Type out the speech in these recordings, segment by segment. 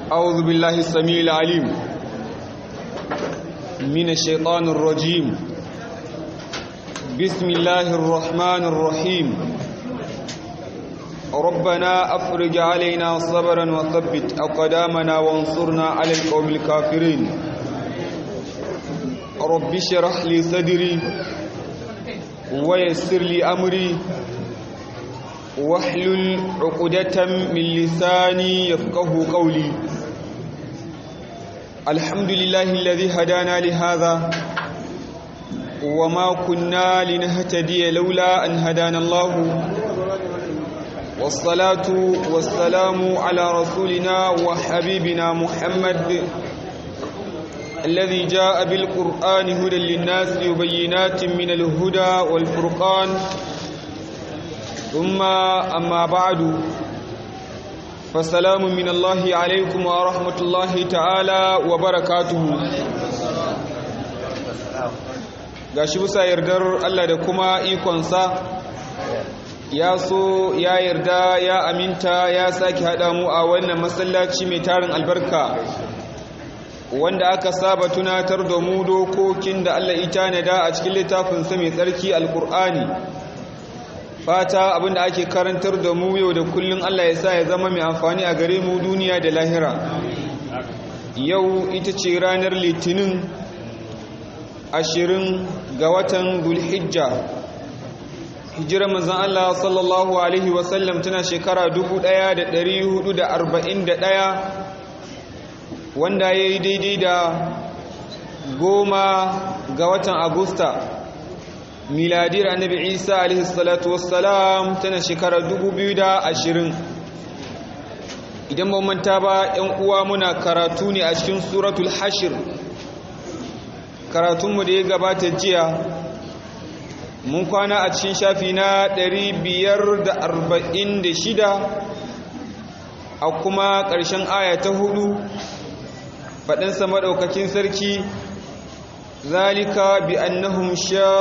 أعوذ بالله السميع العليم من الشيطان الرجيم بسم الله الرحمن الرحيم ربنا أفرج علينا صبرا وثبت أقدامنا وانصرنا على القوم الكافرين رب اشرح لي صدري ويسر لي أمري واحلل عقدة من لساني يفقه قولي الحمد لله الذي هدانا لهذا وما كنا لنهتدي لولا أن هدانا الله والصلاة والسلام على رسولنا وحبيبنا محمد الذي جاء بالقرآن هدى للناس وبينات من الهدى والفرقان ثم أما بعد فسلام من الله عليكم ورحمة الله تعالى وبركاته gashi bisa yardar Allah da kuma ikonsa ya so ya yarda ya aminta ya sake haɗa mu a wannan masallaci mai tarin albarka wanda aka saba tunatar da mu dokokin da Allah ita nada a cikin littafinsa mai tsarki alkur'ani fata abinda ake karantar da mu yau da kullun Allah ya sa ya zama mai amfani a gare mu duniya da lahira yau ita ce ranar litinin ashirin ga watan dulhijja hijirar manzan Allah sallallahu alaihi wasallam tana shekara 1441 wanda ya yi daidai da goma ga watan agusta miladiyar annabi isa alaihi salatu wassalam tana shekarar 2020 idan ba manta ba yan uwa muna karatu ne a cikin suratul hashir karatunmu da ya gabata jiya mun kwana a cikin shafi na 546 a kuma ƙarshen aya ta hudu faɗinsa maɗaukakin sarki ذلك بأنهم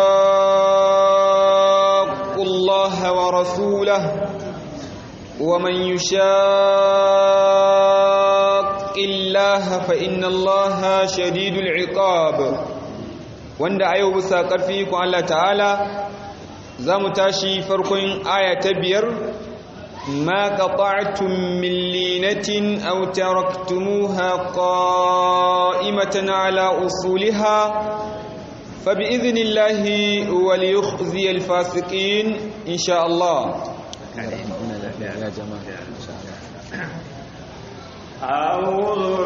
شاقوا الله ورسوله ومن يشاق الله فإن الله شديد العقاب wanda a yau bisa ƙarfi ku Allah ta'ala za mu tashi farkon aya ta biyar ma qata'tum min linatin aw taraktumuha qa'imatan ala usuliha فبإذن الله وليخزي الفاسقين إن شاء الله أعوذ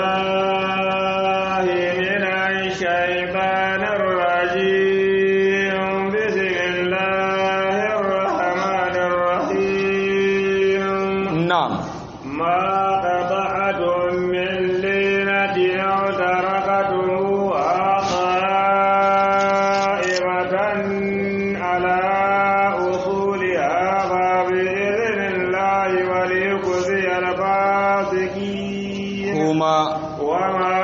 بالله من الشيطان الرجيم بسم الله الرحمن الرحيم نعم ما قطعتم من لينة أو تركتموها قائمة على أصولها فبإذن الله وليخزي الفاسقين هما وما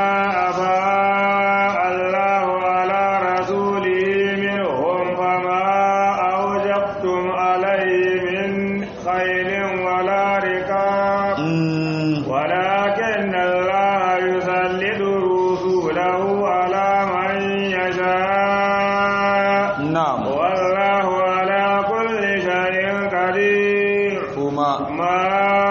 أفاء الله على رسوله منهم فما أوجبتم عليه من خيل ولا ركاب mm, ولكن الله يسلط رسوله على من يشاء نعم والله على كل شيء قدير هما ما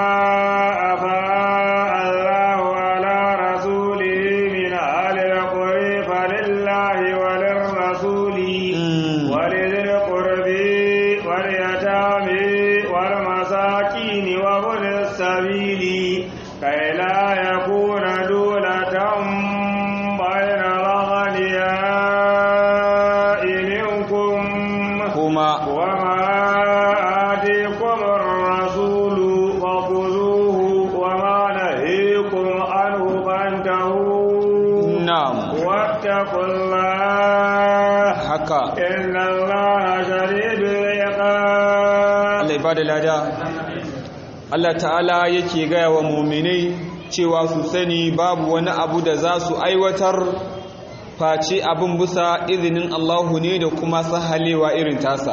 أفاء الله على رسوله من أهل القرى فلله وللرسول mm, ولذي القرب واليتامى والمساكين وابن السبيل كي لا يكون دولة بين الأغنياء منكم هما وما آتيكم الرسول فخذوه وما نهيكم عنه فانتهوا نعم واتقوا الله haka إن الله شديد العقاب Allah ya bada lada Allah ta'ala yake gaya wa muminai cewa su sani babu wani abu da za su aiwatar face abin busa izinin Allahu ne da kuma sahalewa irin tasa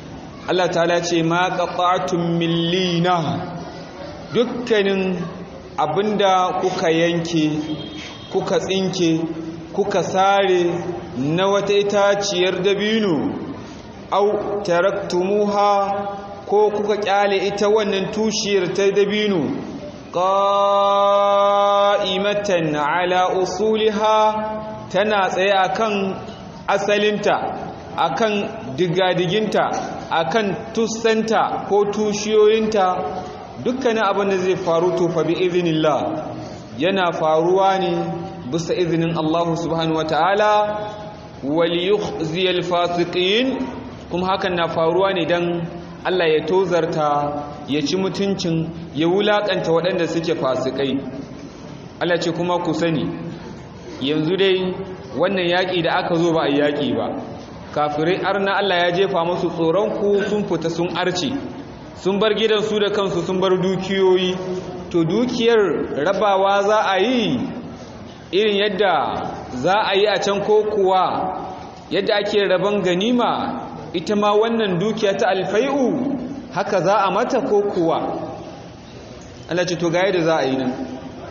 Allah ta'ala ce ma qata'tum min lina dukkanin abinda kuka yanke kuka tsinke kuka sare na wata itaciyar dabino au taraktumuha ko kuka kyale ita wannan tushiyar ta dabino qa'imatan ala usuliha tana tsaye akan asalinta akan digadiginta akan tussanta ko tushiyoyinta dukkanin abin da zai faru to fa bi iznillah yana faruwa ne bisa izinin Allah subhanahu wataala wal yukhziyal fasiqin kuma hakan na faruwa ne dan Allah ya tozarta ya ci mutuncin ya wulakanta waɗanda suke fasikai Allah ce kuma ku sani yanzu dai wannan yaƙi da aka zo ba a yaƙi ba kafirai arna Allah ya jefa musu tsoron ku sun fita sun arce sun bar gidansu da kansu sun bar dukiyoyi to dukiyar rabawa za a yi irin yadda za a yi a can ko kuwa yadda ake rabon ganima ita ma wannan dukiya ta alfai'u haka za a mata ko kuwa Allah ce to ga yadda za a yi nan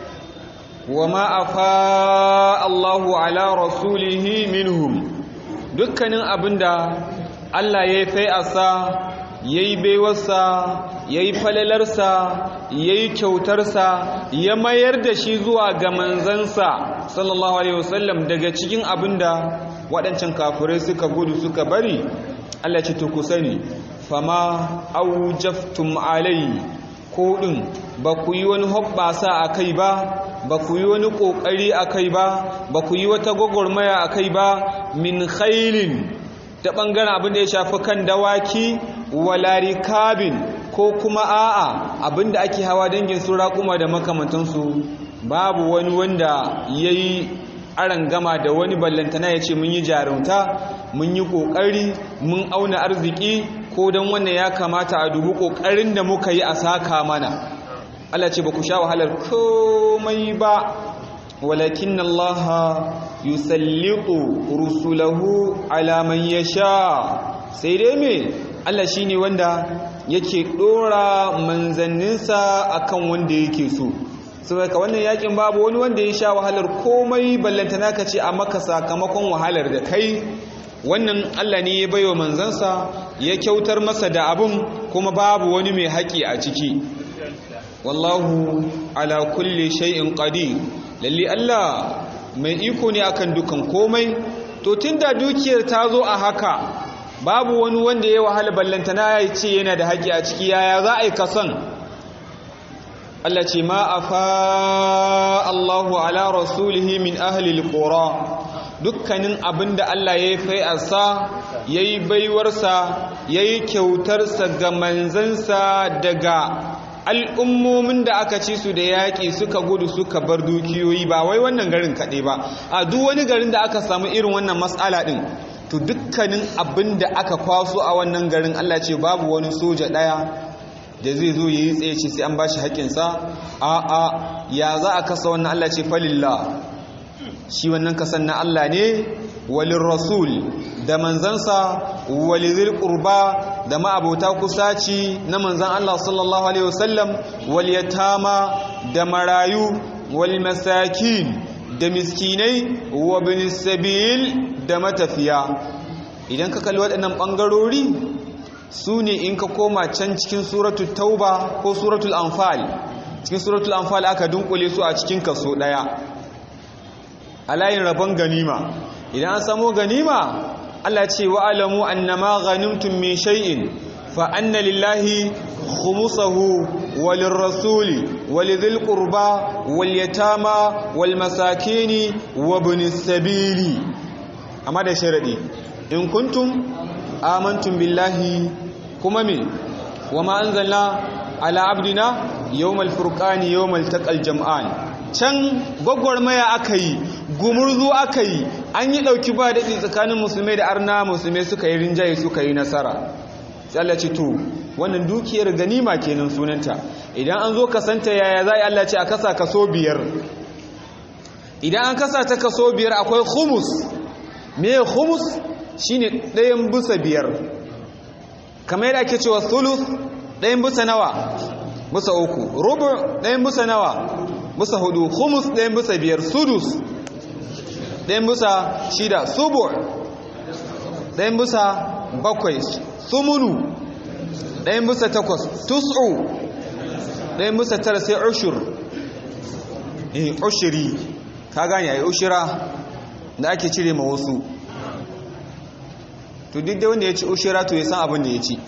wa ma afa Allahu ala rasulihi minhum dukkanin abinda Allah ya yi fai'asa ya yi baiwarsa ya yi falalarsa ya yi kyautarsa ya mayar da shi zuwa ga manzansa sallallahu alaihi wasallam daga cikin abinda waɗancan kafirai suka gudu suka bari Allah ce to ku sani fama aujaftum alai ko din ba ku yi wani hoɓɓasa a kai ba ba ku yi wani ƙoƙari a kai ba ba ku yi wata gwagwarmaya a kai ba min khailin ta ɓangaren abin da ya shafi kan dawaki walari kabin ko kuma a'a abin da ake hawa dangin su raƙuma da makamantansu babu wani wanda ya yi gama da wani ballantana ya ce mun yi jarumta mun yi ƙoƙari mun auna arziki ko don wannan ya kamata a dubu ƙoƙarin da muka yi a saka mana Allah ce ba ku sha wahalar komai ba walakin Allah yusallitu rusulahu ala man yasha sai dai me Allah shine wanda yake dora manzanninsa akan wanda yake so saboda wannan yakin babu wani wanda ya sha wahalar komai ballantana ka ce a maka sakamakon wahalar da kai wannan Allah ne ya baiwa manzansa ya kyautar masa da abun kuma babu wani mai haƙi a ciki wallahu ala kulli shay'in qadir lalle Allah mai iko ne akan dukan komai to tunda dukiyar ta zo a haka babu wani wanda ya wahala ballantana ya ce yana da haƙi a ciki yaya za a yi kasan Allah ce ma afa Allahu ala rasulihi min ahli alqura dukkanin abinda Allah ya yi fai'arsa yayi baiwarsa yayi kyautarsa ga manzansa daga al'ummomin da aka ci su da yaƙi suka gudu suka bar dukiyoyi ba wai wannan garin kaɗai ba a duk wani garin da aka samu irin wannan matsala ɗin to dukkanin abin da aka kwaso a wannan garin Allah ce babu wani soja ɗaya da zai zo ya yi tsaye ce sai an ba shi haƙƙinsa a a ya za a kasa wannan Allah ce falillah shi wannan kasan na Allah ne walin rasul da manzansa walizil qurba da ma'abota kusaci na manzan Allah sallallahu alaihi wasallam wal yatama da marayu wal masakin da miskinai wa bin sabil da matafiya idan ka kalli waɗannan ɓangarori su ne in ka koma can cikin suratul tauba ko suratul anfal cikin suratul anfal aka dunkule su a cikin kaso ɗaya a layin rabon ganima idan an samo ganima Allah ce wa alamu annama ghanimtum min shay'in fa anna lillahi khumsahu walin rasuli walidhil qurba wal yatama wal masakini wa ibnis sabili amma da sharadi in kuntum amantum billahi kuma me wama anzalna ala abdina yawmal furqani yawmal taqal jam'an can gwagwarmaya aka yi gumurzu aka yi an yi ɗauki ba daɗi tsakanin musulmai da arna musulmai suka yi rinjaye suka yi nasara sai Allah ce to wannan dukiyar ganima kenan sunanta idan an zo kasanta yaya za a Allah ce a kasa kaso biyar idan an kasa ta kaso biyar akwai humus me humus shine ɗayan bisa biyar kamar yadda ake cewa sulus ɗayan bisa nawa bisa uku rubu ɗayan bisa nawa bisa hudu humus ɗayan bisa biyar sudus ɗayan bisa shida subu ɗayan bisa bakwai sumunu ɗayan bisa takwas tus'u ɗayan bisa tara sai ushur eh ushiri ka gane ai ushira da ake cire ma wasu to duk da wanda ya ci ushira to ya san abin da ya ci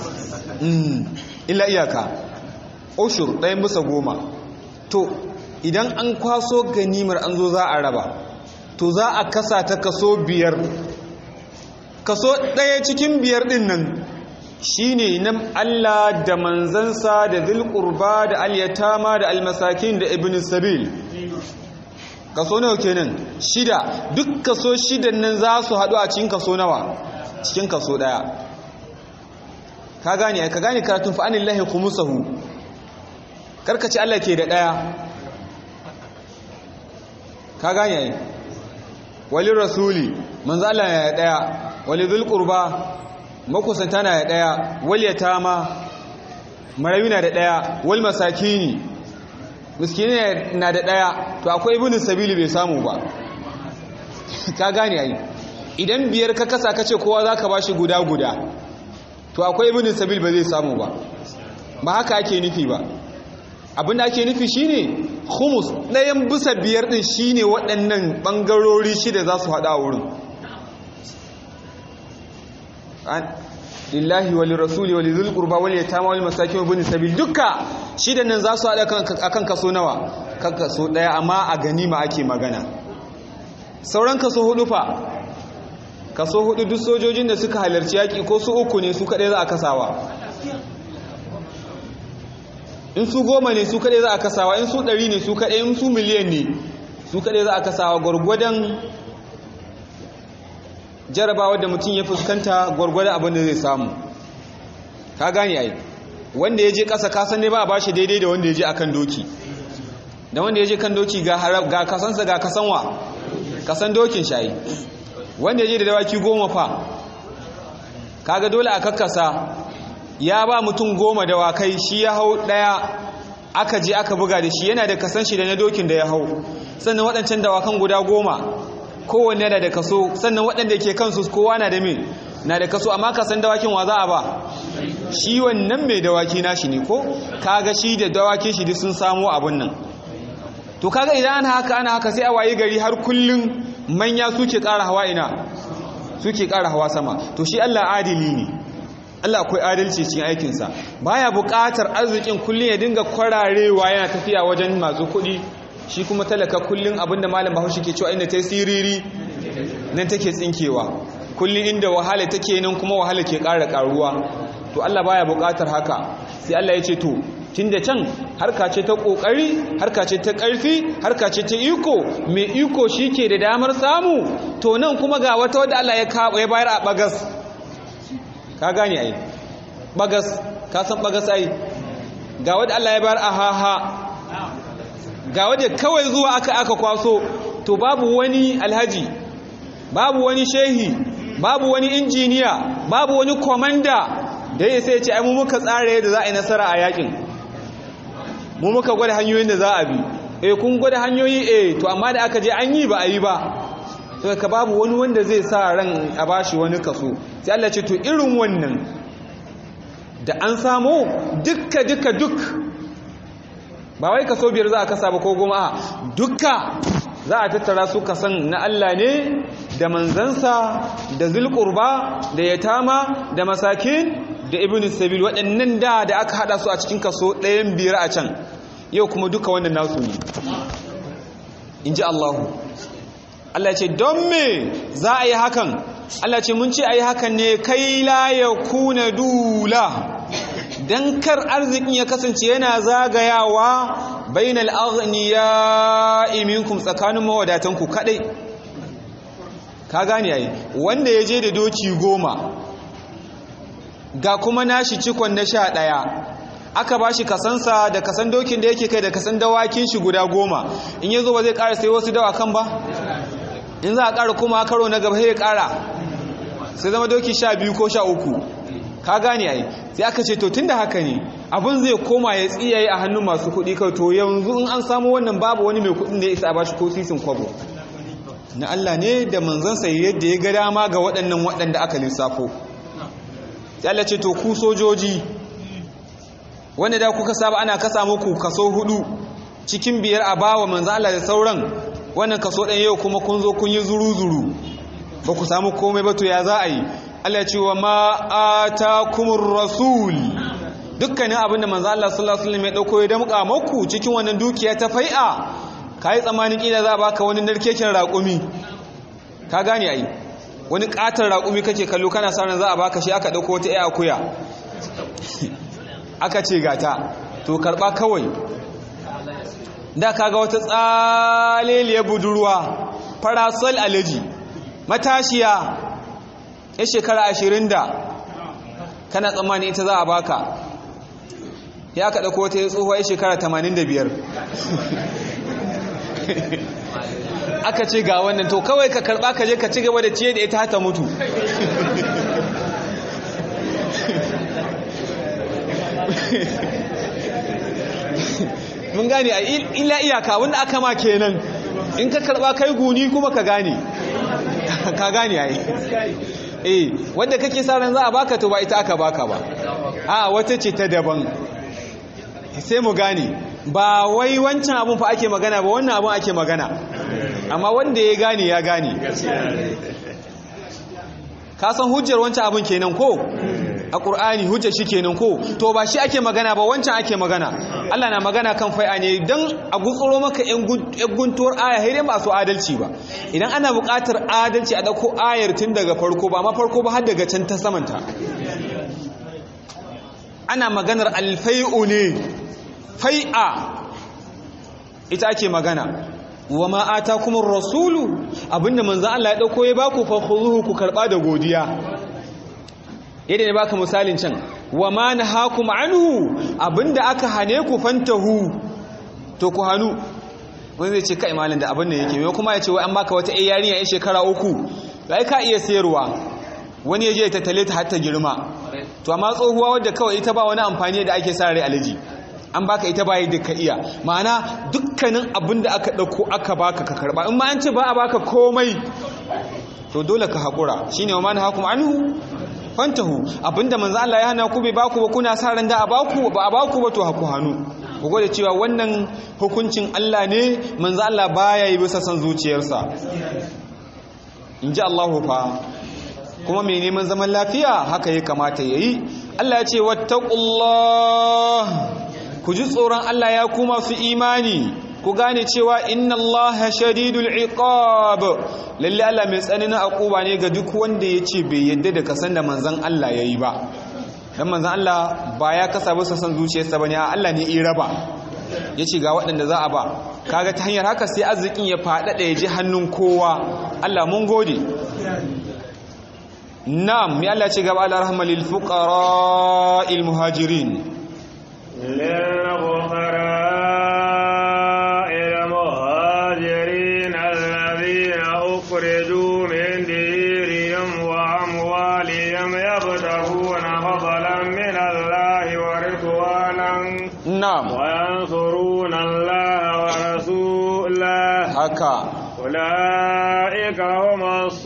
illa iyaka ushur ɗayan bisa goma to idan an kwaso ganimar an zo za a raba to za a kasa ta kaso biyar kaso ɗaya cikin biyar ɗin nan shi ne na Allah da manzansa da zilƙurba da alyatama da almasakin da ibn sabil kaso nawa kenan shida duk kaso shidan nan za su haɗu a cikin kaso nawa cikin kaso ɗaya ka gane ka gane karatun fa'anin lahi kumusahu karkace Allah ke da ɗaya ka gane yi walin rasuli manzo Allah ya ɗaya wali zulqurba makusanta na da ɗaya wal yatama marayu na da ɗaya wal masakini miskini na da ɗaya to akwai ibnu sabili bai samu ba ka gane ai idan biyar ka kasa kace kowa zaka bashi guda guda to akwai ibnu sabil ba zai samu ba ba haka ake nufi ba abinda ake nufi shine humus ɗayan bisa biyar ɗin shine waɗannan ɓangarori shida za su haɗa a wurin lillahi wali rasuli wali zul qurba wal yatama wal masakin wa bani sabil dukka shidan nan za su haɗa akan kaso nawa kan kaso ɗaya amma a ganima ake magana sauran kaso hudu fa kaso hudu duk sojojin da suka halarci yaƙi ko su uku ne su kaɗai za a kasawa in su goma ne su kaɗai za a kasawa in su ɗari ne su kaɗai in su miliyan ne su kaɗai za a kasawa gwargwadon jarabawa da mutum ya fuskanta gwargwadon abin da zai samu ka gane ai wanda ya je ƙasa kasan ne ba a bashi daidai da wanda ya je akan doki da wanda ya je kan doki ga kasansa ga kasanwa kasan dokin shayi wanda ya je da dawaki goma fa kaga dole a kakkasa ya ba mutum goma dawakai shi ya hau ɗaya aka je aka buga da shi yana da kasan shi da na dokin da ya hau sannan waɗancan dawakan guda goma kowanne na da kaso sannan waɗanda ke kansu kowa na da min na da kaso amma kasan dawakin wa za a ba shi wannan mai dawaki nashi ne ko kaga shi da dawakin shi duk sun samu abun nan to kaga idan ana haka ana haka sai a wayi gari har kullum manya suke ƙara hawa ina suke ƙara hawa sama to shi Allah adili ne Allah akwai adalci cikin aikinsa baya buƙatar arzikin kullum ya dinga kwararewa yana tafiya wajen masu kuɗi shi kuma talaka kullum abinda malam bahaushe ke cewa inda ta siriri nan take tsinkewa kullum inda wahala take nan kuma wahala ke ƙara ƙaruwa to Allah baya buƙatar haka sai Allah ya ce to tunda can harka ce ta ƙoƙari harka ce ta ƙarfi harka ce ta iko mai iko shi ke da damar samu to nan kuma ga wata wadda Allah ya bayar a bagas ka gane ai bagas ka san bagas ai ga wadda Allah ya bayar a haha ga wadda kawai zuwa aka aka kwaso to babu wani alhaji babu wani shehi babu wani injiniya babu wani komanda da ya sai ce ai mu muka tsara yadda za a yi nasara a yakin mu muka gwada hanyoyin da za a bi eh kun gwada hanyoyi eh to amma da aka je an yi ba a yi ba to ka babu wani wanda zai sa ran a bashi wani kaso sai Allah ce to irin wannan da an samu dukka dukka duk ba wai kaso biyar za a kasa ba ko goma a dukka za a tattara su kasan na Allah ne da manzansa da zulqurba da yatama da masakin da ibn sabil waɗannan da da aka hada su a cikin kaso ɗayan biyar a can yau kuma duka wannan nasu ne in ji Allahu Allah ce don me za a yi hakan Allah ce mun ce a yi hakan ne kai la ya kuna dula don kar arzikin ya kasance yana zagayawa bainal aghniya minkum tsakanin mawadatanku kadai ka gane yayi wanda ya je da doki goma ga kuma nashi cikon na sha ɗaya aka ba shi kasansa da kasan dokin da yake kai da kasan dawakin shi guda goma in ya zo ba zai ƙara sai wasu dawakan ba in za a ƙara kuma karo na gaba ya ƙara sai zama doki sha biyu ko sha uku ka gane ai sai aka ce to tun da haka ne abin zai koma ya tsiyaye a hannun masu kuɗi kai to yanzu in an samu wannan babu wani mai kuɗin da ya isa a bashi ko sisin kwabo na Allah ne da manzansa yadda ya ga dama ga waɗannan waɗanda aka lissafo Allah ce to ku sojoji wanda da kuka saba ana kasa muku kaso hudu cikin biyar a bawa manzan Allah da sauran wannan kaso ɗan yau kuma kun zo kun yi zuru-zuru ba ku samu komai ba to ya za a yi Allah ce wa ma'atakumur rasul dukkanin abin da manzan Allah sallallahu alaihi wasallam ya dauko ya damƙa muku cikin wannan dukiya ta fai'a kai tsammanin kila za a baka wani narkeken raƙumi ka gane ai wani ƙatar raƙumi kake kallo kana sa ran za a baka shi aka dauko wata ƴa akuya aka ce gata to karba kawai da kaga wata tsaleliyar budurwa farasol alaji matashiya ya shekara ashirin da kana tsammani ita za a baka ya kaɗa ko ta yi tsohuwa ya shekara tamanin da biyar aka ce ga wannan to kawai ka karɓa ka je ka ci gaba da ciye da ita hata mutu mun gane a illa iyaka wanda aka ma kenan in ka karba kai guni kuma ka gane ka gane ai eh wanda kake sa ran za a baka to ba ita aka baka ba a wata ce ta daban sai mu gane ba wai wancan abun fa ake magana ba wannan abun ake magana amma wanda ya gane ya gane ka san hujjar wancan abun kenan ko a ƙur'ani hujja shi kenan ko to ba shi ake magana ba wancan ake magana Allah na magana kan fai'a ne don a gutsuro maka yan guntuwar aya haidai ba su adalci ba idan ana buƙatar adalci a ɗauko ayar tun daga farko ba ma farko ba har daga can ta samanta ana maganar alfai'u ne fai'a ita ake magana wa ma atakumur rasulu abinda manzo Allah ya dauko ya baku fa khuzuhu ku karba da godiya yadda ne baka misalin can wa ma nahakum anhu abinda aka hane ku fantahu to ku hanu wani zai ce kai malin da abin da yake mai kuma ya ce wai an baka wata ai yarinya ai shekara uku sai ka iya sayarwa wani ya je ta tale ta har ta girma to amma tsohuwa wadda kawai ita ba wani amfani da ake sa rai alaji an baka ita bayi da ka iya ma'ana dukkanin abin da aka ɗauko aka baka ka karɓa in ma an ce ba a baka komai to dole ka haƙura shine wa ma nahakum anhu fantahu abinda manzo Allah ya hana ku bai baku ba kuna sa ran da a baku ba a baku ba to haku hannu ku gode cewa wannan hukuncin Allah ne manzo Allah baya yi bisa san zuciyarsa inji Allahu fa kuma mai neman zaman lafiya haka ya kamata yayi Allah ya ce wattaqullah ku ji tsoron Allah ya ku masu imani ku gane cewa inna Allah shadidul iqab lalle Allah mai tsananin akuba ne ga duk wanda yace bai yadda da kasan da manzon Allah yayi ba dan manzon Allah ba ya kasa bisa san zuciyarsa bane Allah ne i raba yace ga waɗanda za a ba kaga ta hanyar haka sai arzikin ya faɗaɗa ya ji hannun kowa Allah mun gode na'am ya Allah ce gaba al-rahma lil fuqara al muhajirin للفقراء المهاجرين الذين أخرجوا من ديرهم وأموالهم يبتغون فضلا من الله ورضوانا na'am وينصرون الله ورسوله haka أولئك هم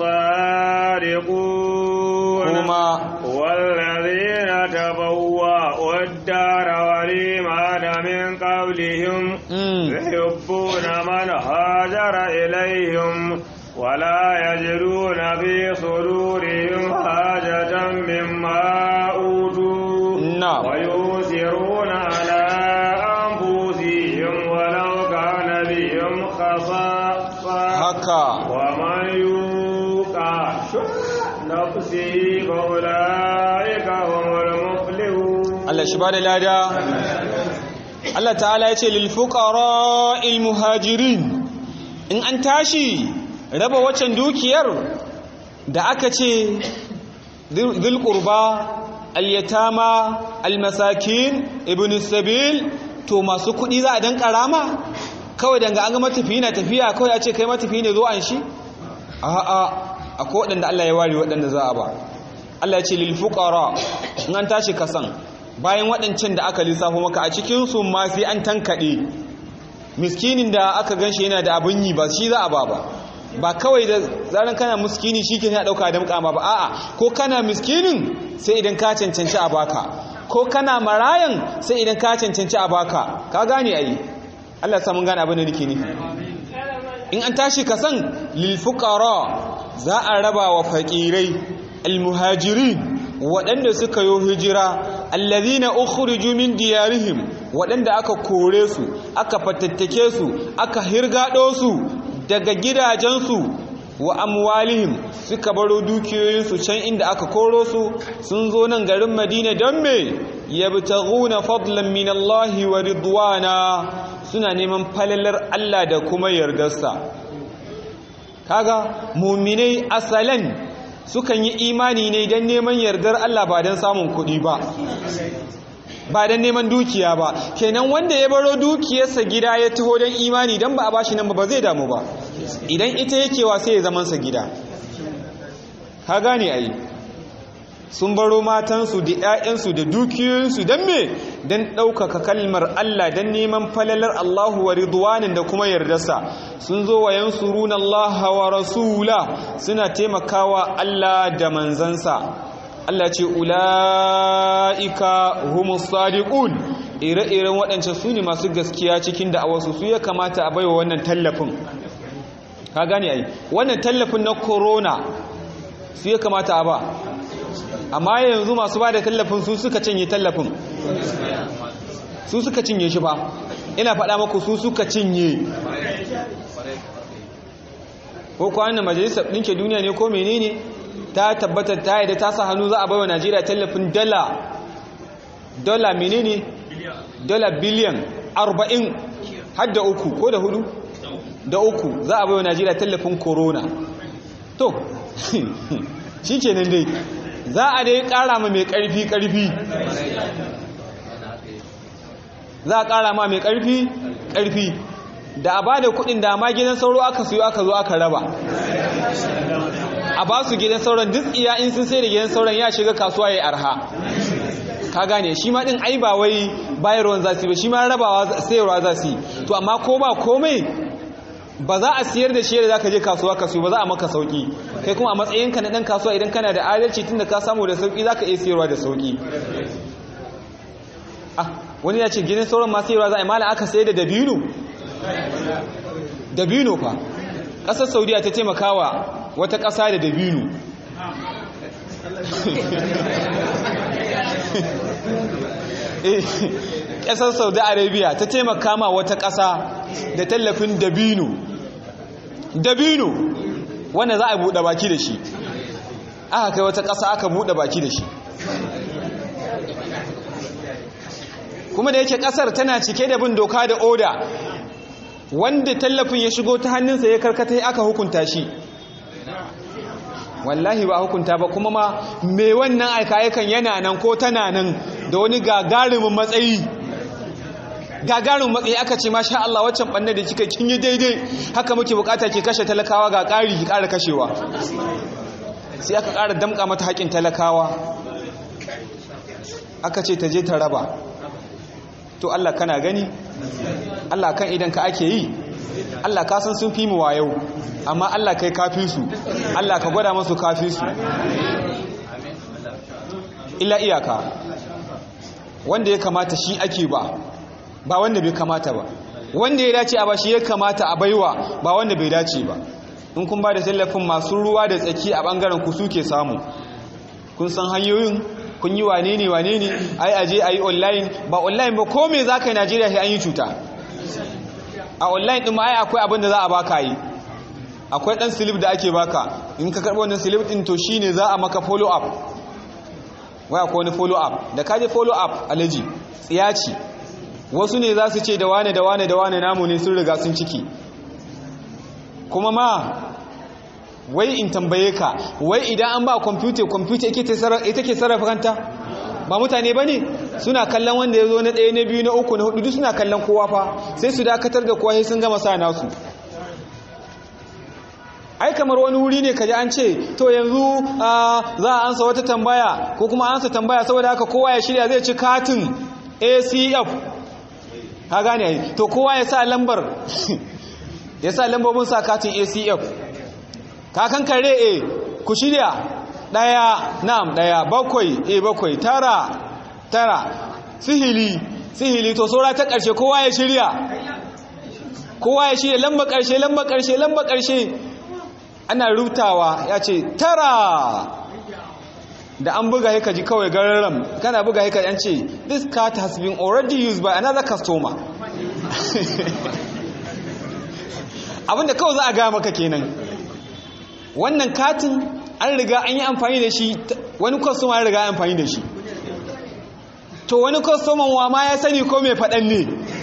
الصادقون kuma والذين تبوأوا الدار والإيمان من قبلهم mm, يحبون من هاجر إليهم ولا يجدون في صدورهم حاجة مما أوتوا na'am ويؤثرون على أنفسهم ولو كان بهم خصاصة haka ومن يوق شح نفسه فأولئك هم المفلحون Allah shi ba da lada Allah ta'ala ya ce lilfuƙara ilmuhajirin in an tashi raba waccan dukiyar da aka ce zilƙurba alyatama almasakin ibn sabil to masu kuɗi za a dan ƙarama kawai danga an ga matafi na tafiya kawai a ce kai matafi ne zo an shi a'a akwai waɗanda Allah ya ware waɗanda za a ba Allah ya ce lilfuƙara in an tashi kasan bayan waɗancan da aka lissafo maka a cikinsu ma sai an tankaɗe miskinin da aka gan shi yana da abin yi ba shi za a ba ba ba kawai da zaran kana miskini shi ke ɗauka da mukama ba a'a ko kana miskinin sai idan ka cancanci a baka ko kana marayan sai idan ka cancanci a baka ka gane ayi Allah samun gane abin da nake nufi in an tashi ka san lil fuqara za a raba wa faqirai al muhajirin waɗanda suka yi hijira allazina ukhriju min diyarihim waɗanda aka kore su aka fatattake su aka hirgado su daga gidajensu wa amwalihim suka baro dukiyoyinsu can inda aka koro su sun zo nan garin Madina don me yabtaghuna fadlan min Allah wa ridwana suna neman falalar Allah da kuma yardarsa kaga mu'minai asalan sukan yi imani ne don neman yardar Allah ba don samun kuɗi ba ba don neman dukiya ba kenan wanda ya baro dukiyarsa gida ya taho don imani don ba a bashi nan ba zai damu ba idan ita yakewa sai ya zamansa gida ka gane ai sun baro matansu da 'ya'yansu da dukiyoyinsu don me don ɗaukaka kalmar Allah don neman falalar Allahu wa ridwanin da kuma yardarsa sun zo wa yansuruna Allah wa rasula suna taimakawa Allah da manzansa Allah ce ula'ika humus sadiqun ire-iren waɗancan su ne masu gaskiya cikin da'awarsu su ya kamata a baiwa wannan tallafin ka gane ai wannan tallafin na corona su ya kamata a ba amma yanzu masu ba da tallafin su suka cinye tallafin su suka cinye shi ba ina faɗa maku su suka cinye ko kwanan majalisar ɗinke duniya ne ko menene ta tabbatar ta yadda ta sa hannu za a baiwa najeriya tallafin dala dala menene dala biliyan arba'in har da uku ko da hudu da uku za a baiwa najeriya tallafin corona to shi ke nan dai za a dai kara ma mai karfi karfi za a kara ma mai karfi karfi da a ba da kudin da ma gidan sauro aka siyo aka zo aka raba a ba su gidan sauran duk iya in sun sai da gidan sauran ya shiga kasuwa ya arha ka gane shi ma din ai ba wai bayarwan za su yi ba shi ma rabawa sayarwa za su yi to amma ko ba komai ba za a siyar da shi da za ka je kasuwa ka siyo ba za a maka sauki kai kuma a matsayinka na ɗan kasuwa idan kana da adalci tun da ka samu da sauki za ka iya siyarwa da sauki ah wani ya ce gidan sauran masu sayarwa za a yi mala aka sayar da dabino dabino fa ƙasar saudiya ta taimakawa wata ƙasa da dabino ƙasar saudi arabia ta taimaka ma wata ƙasa da tallafin dabino dabino wanda za a buɗe baki da shi aka kai wata ƙasa aka buɗe baki da shi kuma da yake ƙasar tana cike da bin doka da oda wanda tallafin ya shigo ta hannunsa ya karkata aka hukunta shi wallahi ba hukunta ba kuma ma mai wannan aika-aikan yana nan ko tana nan da wani gagarumin matsayi gagarumin matsayi aka ce masha Allah waccan ɓannar da kika kin yi daidai haka muke bukata ke kashe talakawa ga ƙari ki ƙara kashewa sai aka ƙara damƙa mata haƙin talakawa aka ce ta je ta raba to Allah kana gani Allah kan idan ka ake yi Allah ka san sun fi mu wayau amma Allah kai kafi su Allah ka gwada masu kafi su illa iyaka wanda ya kamata shi ake ba ba wanda bai kamata ba wanda ya dace a ba shi ya kamata a baiwa ba wanda bai dace ba in kun ba da tallafin masu ruwa da tsaki a bangaren ku suke samu kun san hanyoyin kun yi wane ne wane ne ai aje ayi online ba online ba ko me zaka yi Najeriya sai an yi cuta a online din ma ai akwai abin da za a baka yi akwai dan slip da ake baka in ka karbo wannan slip din to shine za a maka follow up wai akwai wani follow up da ka je follow up alaji tsiyaci wasu ne za su ce da wane da wane da wane namu ne sun riga sun ciki kuma ma wai in tambaye ka wai idan an ba kwamfuta kwamfuta ita ke sarrafa kanta ba mutane ba ne suna kallon wanda ya zo na ɗaya na biyu na uku na hudu duk suna kallon kowa fa sai su dakatar da kowa sai sun gama sa nasu ai kamar wani wuri ne kaji an ce to yanzu za a ansa wata tambaya ko kuma ansa tambaya saboda haka kowa ya shirya zai ci katin acf ka gane ai to kowa ya sa lambar ya sa lambobin sa katin acf kakan kare e ku shirya daya na'am daya bakwai e bakwai tara tara sihili sihili to saura ta ƙarshe kowa ya shirya kowa ya shirya lamba ƙarshe lamba ƙarshe lamba ƙarshe ana rutawa ya ce tara da an buga haika ji kawai gararam kana buga haika yan ce this card has been already used by another customer abinda kawai za a gaya maka kenan wannan katin an riga an yi amfani da shi wani customer an riga an amfani da shi to wani customer wa ma ya sani ko mai faɗan ne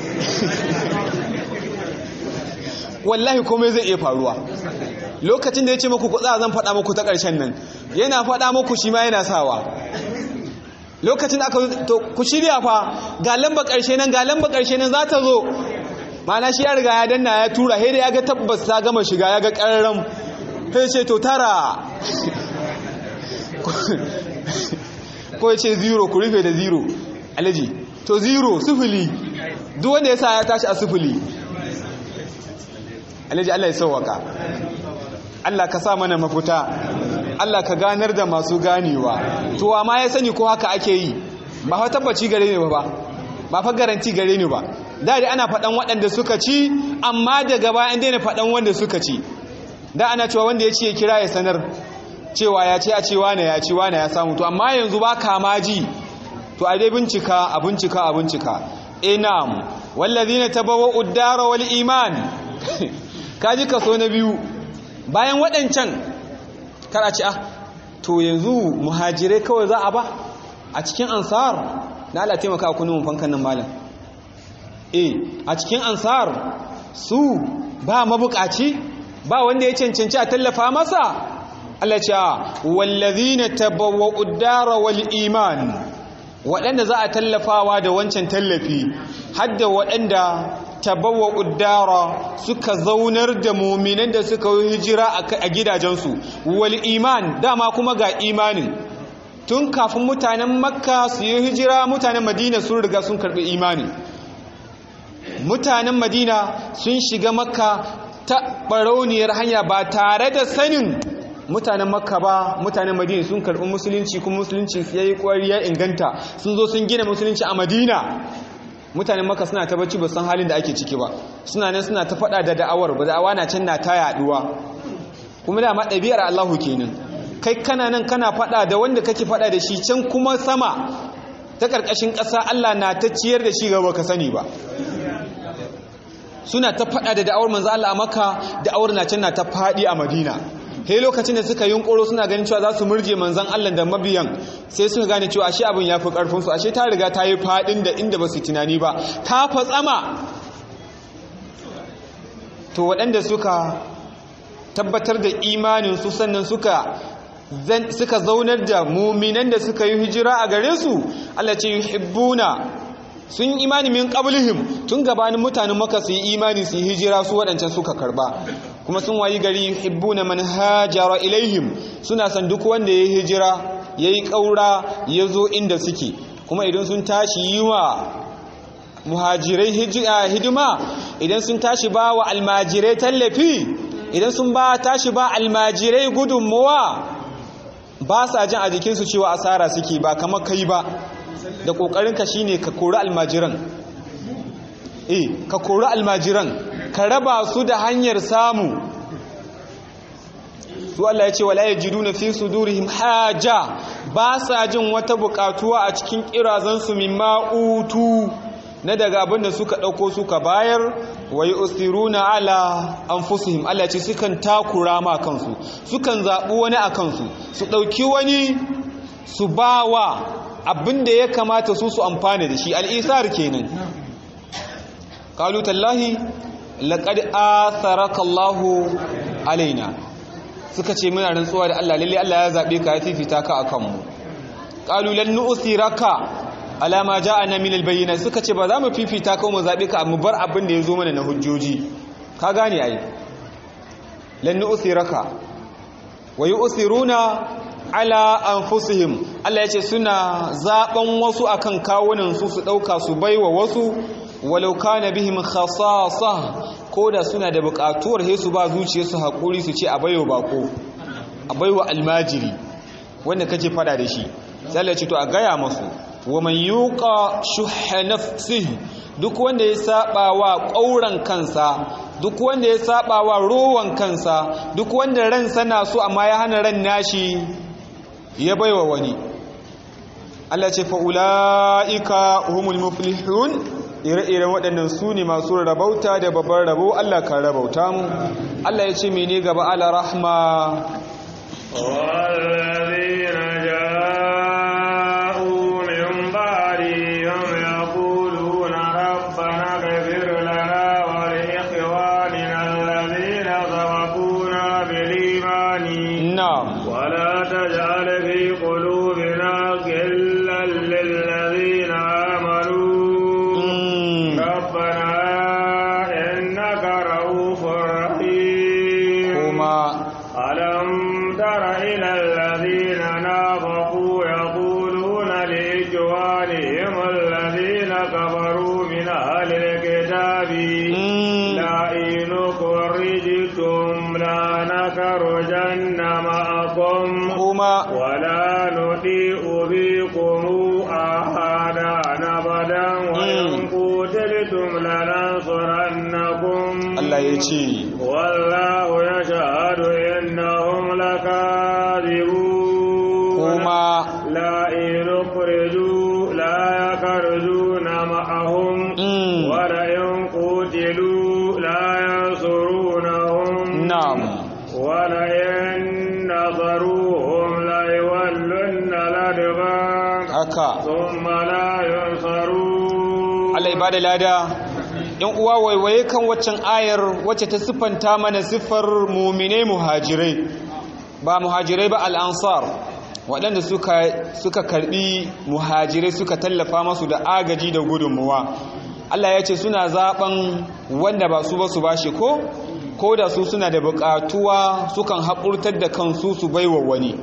wallahi komai zai iya faruwa lokacin da ya ce muku kutsa zan faɗa muku ta ƙarshen nan yana faɗa muku shi ma yana sawa lokacin da aka to ku shirya fa ga lamba ƙarshe nan ga lamba ƙarshe nan za ta zo mana shi ya riga ya danna ya tura sai da ya ga tabbas ta gama shiga ya ga ƙararren sai ce to tara ko ya ce zero ku rufe da zero alaji to zero sufuli duk wanda ya sa ya tashi a sufuli alaji Allah ya sauwaka Allah ka sa mana mafuta Allah ka ganar da masu ganewa to amma ya sani ko haka ake yi ba fa tabbaci gare ne ba ba fa garanti gare ne ba da dai ana faɗan waɗanda suka ci amma daga baya an daina faɗan wanda suka ci da ana cewa wanda ya ci ya kira ya sanar cewa ya ce a ce wane ya ci wane ya samu to amma yanzu ba kama ji to a dai bincika a bincika a bincika eh na'am wallazina tabawwa'u ad-dara wal iman kaji kaso na biyu bayan waɗancan kar a ci ah to yanzu muhajirai kawai za a ba a cikin ansar na Allah taimaka ku mun fankan nan malam eh a cikin ansar su ba mabukaci ba wanda ya cancanci a tallafa masa Allah ce wallazina tabawwa'u ad-dara wal iman waɗanda za a tallafawa da wancan tallafi hadda waɗanda tabawwa uddara suka zaunar da muminan da suka yi hijira a gidajensu wal iman dama kuma ga imanin tun kafin mutanen makka su yi hijira mutanen madina sun riga sun karɓi imanin mutanen madina sun shiga makka ta barauniyar hanya ba tare da sanin mutanen makka ba mutanen madina sun karɓi musulunci kuma musulunci ya yi ya inganta sun zo sun gina musulunci a madina mutanen makka suna ta bacci ba san halin da ake ciki ba suna nan suna ta faɗa da da'awar ba da'awa na can na ta yaduwa kuma da ma ɗabi'ar allahu kenan kai kana nan kana faɗa da wanda kake faɗa da shi can kuma sama ta ƙarƙashin ƙasa allah na ta ciyar da shi gaba ka sani ba suna ta faɗa da da'awar manzo allah a makka da'awar na can na ta faɗi a madina he lokacin da suka yunkuro suna ganin cewa za su murje manzan Allah da mabiyan sai suka gane cewa ashe abin ya fi ƙarfinsu ashe ta riga ta yi faɗin da inda ba su tunani ba ta fatsama to waɗanda suka tabbatar da imaninsu sannan suka suka zaunar da muminan da suka yi hijira a gare su Allah ce yuhibbuna sun imani min qablihim tun gabanin mutanen maka su yi imani su yi hijira su waɗancan suka karba kuma sun wayi gari hibbuna man hajara ilaihim suna san duk wanda ya hijira yayi kaura ya zo inda suke kuma idan sun tashi yi wa muhajirai hidima idan sun tashi ba wa almajirai tallafi idan sun ba tashi ba almajirai gudunmuwa ba sa jin a jikinsu cewa asara suke ba kamar kai ba da ƙoƙarinka shine ka kori almajiran eh ka kori almajiran ka raba su da hanyar samu su Allah ya ce wala yajiduna fi sudurihim haja ba sa jin wata bukatuwa a cikin kirazansu mimma utu na daga abin da suka dauko suka bayar wa yusiruna ala anfusihim Allah ya ce sukan takura ma kansu sukan zabu wani a kansu su dauki wani su bawa abin da ya kamata su su amfana da shi al-isar kenan qalu tallahi laqad atharaka Allahu alaina suka ce muna rantsuwa da Allah lalle Allah ya zabe ka ya fifita ka akan mu qalu lan nu'thiraka ala ma ja'ana min albayyinat suka ce ba za mu fifita ka mu zabe ka mu bar abin da yazo mana na hujjoji ka gane ai lan nu'thiraka wa yu'thiruna ala anfusihim Allah yace suna zaben wasu akan kawunan su su dauka su baiwa wasu walau kana bihim khasasa koda suna da bukatuwar he su ba zuciyarsu hakuri su ce a baiwa bako a baiwa almajiri wanda kake fada da shi sai Allah ce to a gaya masu wa man yuqa shuhha nafsihi duk wanda ya saba wa ƙauran kansa duk wanda ya saba wa rowan kansa duk wanda ransa na so amma ya hana ran nashi ya baiwa wani Allah ce fa ulaika humul muflihun ire-iren waɗannan su ne masu rabauta da babban rabo Allah ka rabauta mu Allah ya ce mene gaba ala rahma والذين جاءوا من بعدهم يقولون ربنا اغفر لنا ولإخواننا الذين سبقونا بالإيمان na'am ولا تجعل في قلوبنا غلا للذين آمنوا Mm. ربنا إنك رؤوف رحيم kuma ألم تر إلى الذين نافقوا يقولون لإخوانهم الذين كفروا من أهل الكتاب Mm. لئن خرجتم لنخرجن معكم kuma ولا نطيع بكم أحدا أبدا وإن قتلتم لننصرنكم Allah ya ce والله يشهد إنهم لكاذبون kuma لا إن أخرجوا لا يخرجون معهم Mm. ولئن قتلوا لا ينصرونهم na'am ولئن نصروهم ليولن الأدبار haka ثم لا ينصرون Allah ibada lada yan uwa waiwaye kan waccan ayar wacce ta siffanta mana siffar muminai muhajirai ba muhajirai ba al'ansar waɗanda suka suka karbi muhajirai suka tallafa masu da agaji da gudunmuwa Allah ya ce suna zaben wanda ba su ba su bashi ko ko da su suna da buƙatuwa sukan haƙurtar da kansu su baiwa wani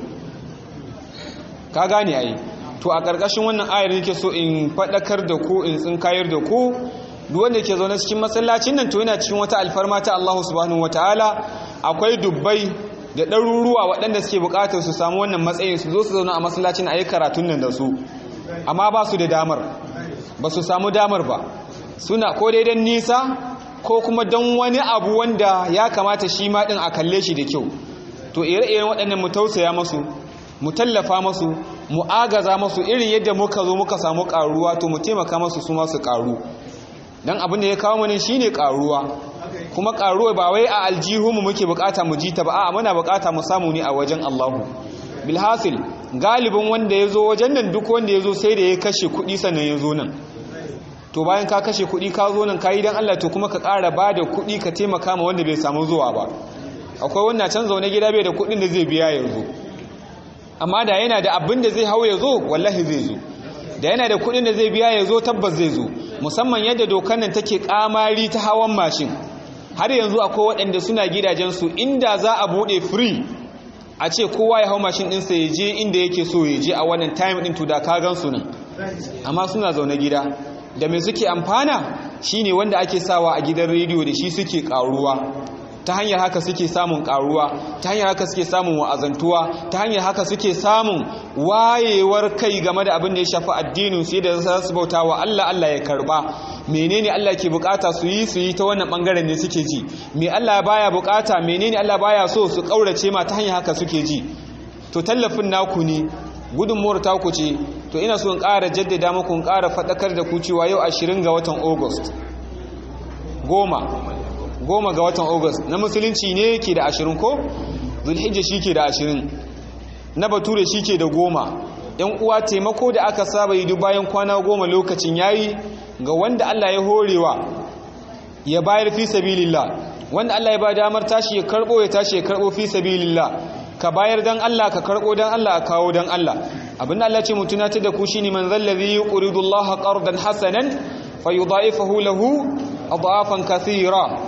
ka gane ai to a ƙarƙashin wannan ayar nake so in faɗakar da ku in tsinkayar da ku duk wanda ke zaune cikin masallacin nan to yana cikin wata alfarma ta Allah subhanahu wataala akwai dubbai da ɗaruruwa waɗanda suke buƙatar su samu wannan matsayin su zo su zauna a masallacin a yi karatun nan da su amma ba su da damar ba su samu damar ba suna ko dai don nisa ko kuma don wani abu wanda ya kamata shi ma ɗin a kalle shi da kyau to ire-iren waɗannan mu tausaya masu mu tallafa masu mu agaza masu irin yadda muka zo muka samu ƙaruwa to mu taimaka masu su masu ƙaru don abin da ya kawo mu ne shine ƙaruwa kuma ƙaruwa ba wai a aljihunmu muke bukata mu ji ta ba a muna bukata mu samu ne a wajen Allahu bilhasil galibin wanda ya zo wajen nan duk wanda ya zo sai da ya kashe kuɗi sannan ya zo nan to bayan ka kashe kuɗi ka zo nan ka yi don Allah to kuma ka ƙara ba da kuɗi ka taimaka ma wanda bai samu zuwa ba akwai wannan can zaune gida bai da kuɗin da zai biya yanzu amma da yana da abin da zai hau ya zo wallahi zai zo da yana da kuɗin da zai biya ya zo tabbas zai zo musamman yadda dokar nan take kamari ta hawan mashin har yanzu akwai waɗanda suna gidajensu inda za a buɗe free a ce kowa ya hau mashin ɗinsa ya je inda yake so ya je a wannan time ɗin to da ka gan su nan amma suna zaune gida da mai suke amfana shine wanda ake sawa a gidan rediyo da shi suke ƙaruwa ta hanyar haka suke samun karuwa ta hanyar haka suke samun wa'azantuwa ta hanyar haka suke samun wayewar kai game da abin da ya shafi addinin su da za su bauta wa Allah Allah ya karba menene Allah ke bukata su yi su yi ta wannan bangaren ne suke ji me Allah baya bukata menene Allah baya so su kaurace ma ta hanyar haka suke ji to tallafin naku ne gudunmuwar taku ce to ina so in ƙara jaddada muku in ƙara faɗakar da ku cewa yau 20 ga watan August goma goma ga watan august na musulunci ne ke da ashirin ko zulhijja shi ke da ashirin na bature shi ke da goma yan uwa taimako da aka saba yi duk bayan kwana goma lokacin yayi ga wanda allah ya horewa ya bayar fi sabilillah wanda allah ya ba damar tashi ya karbo ya tashi ya karbo fi sabilillah ka bayar dan allah ka karbo dan allah a kawo dan allah abin da allah ce mu tunatar da ku shine man zallazi yuridu allah qardan hasanan fayudha'ifahu lahu adhafan kathira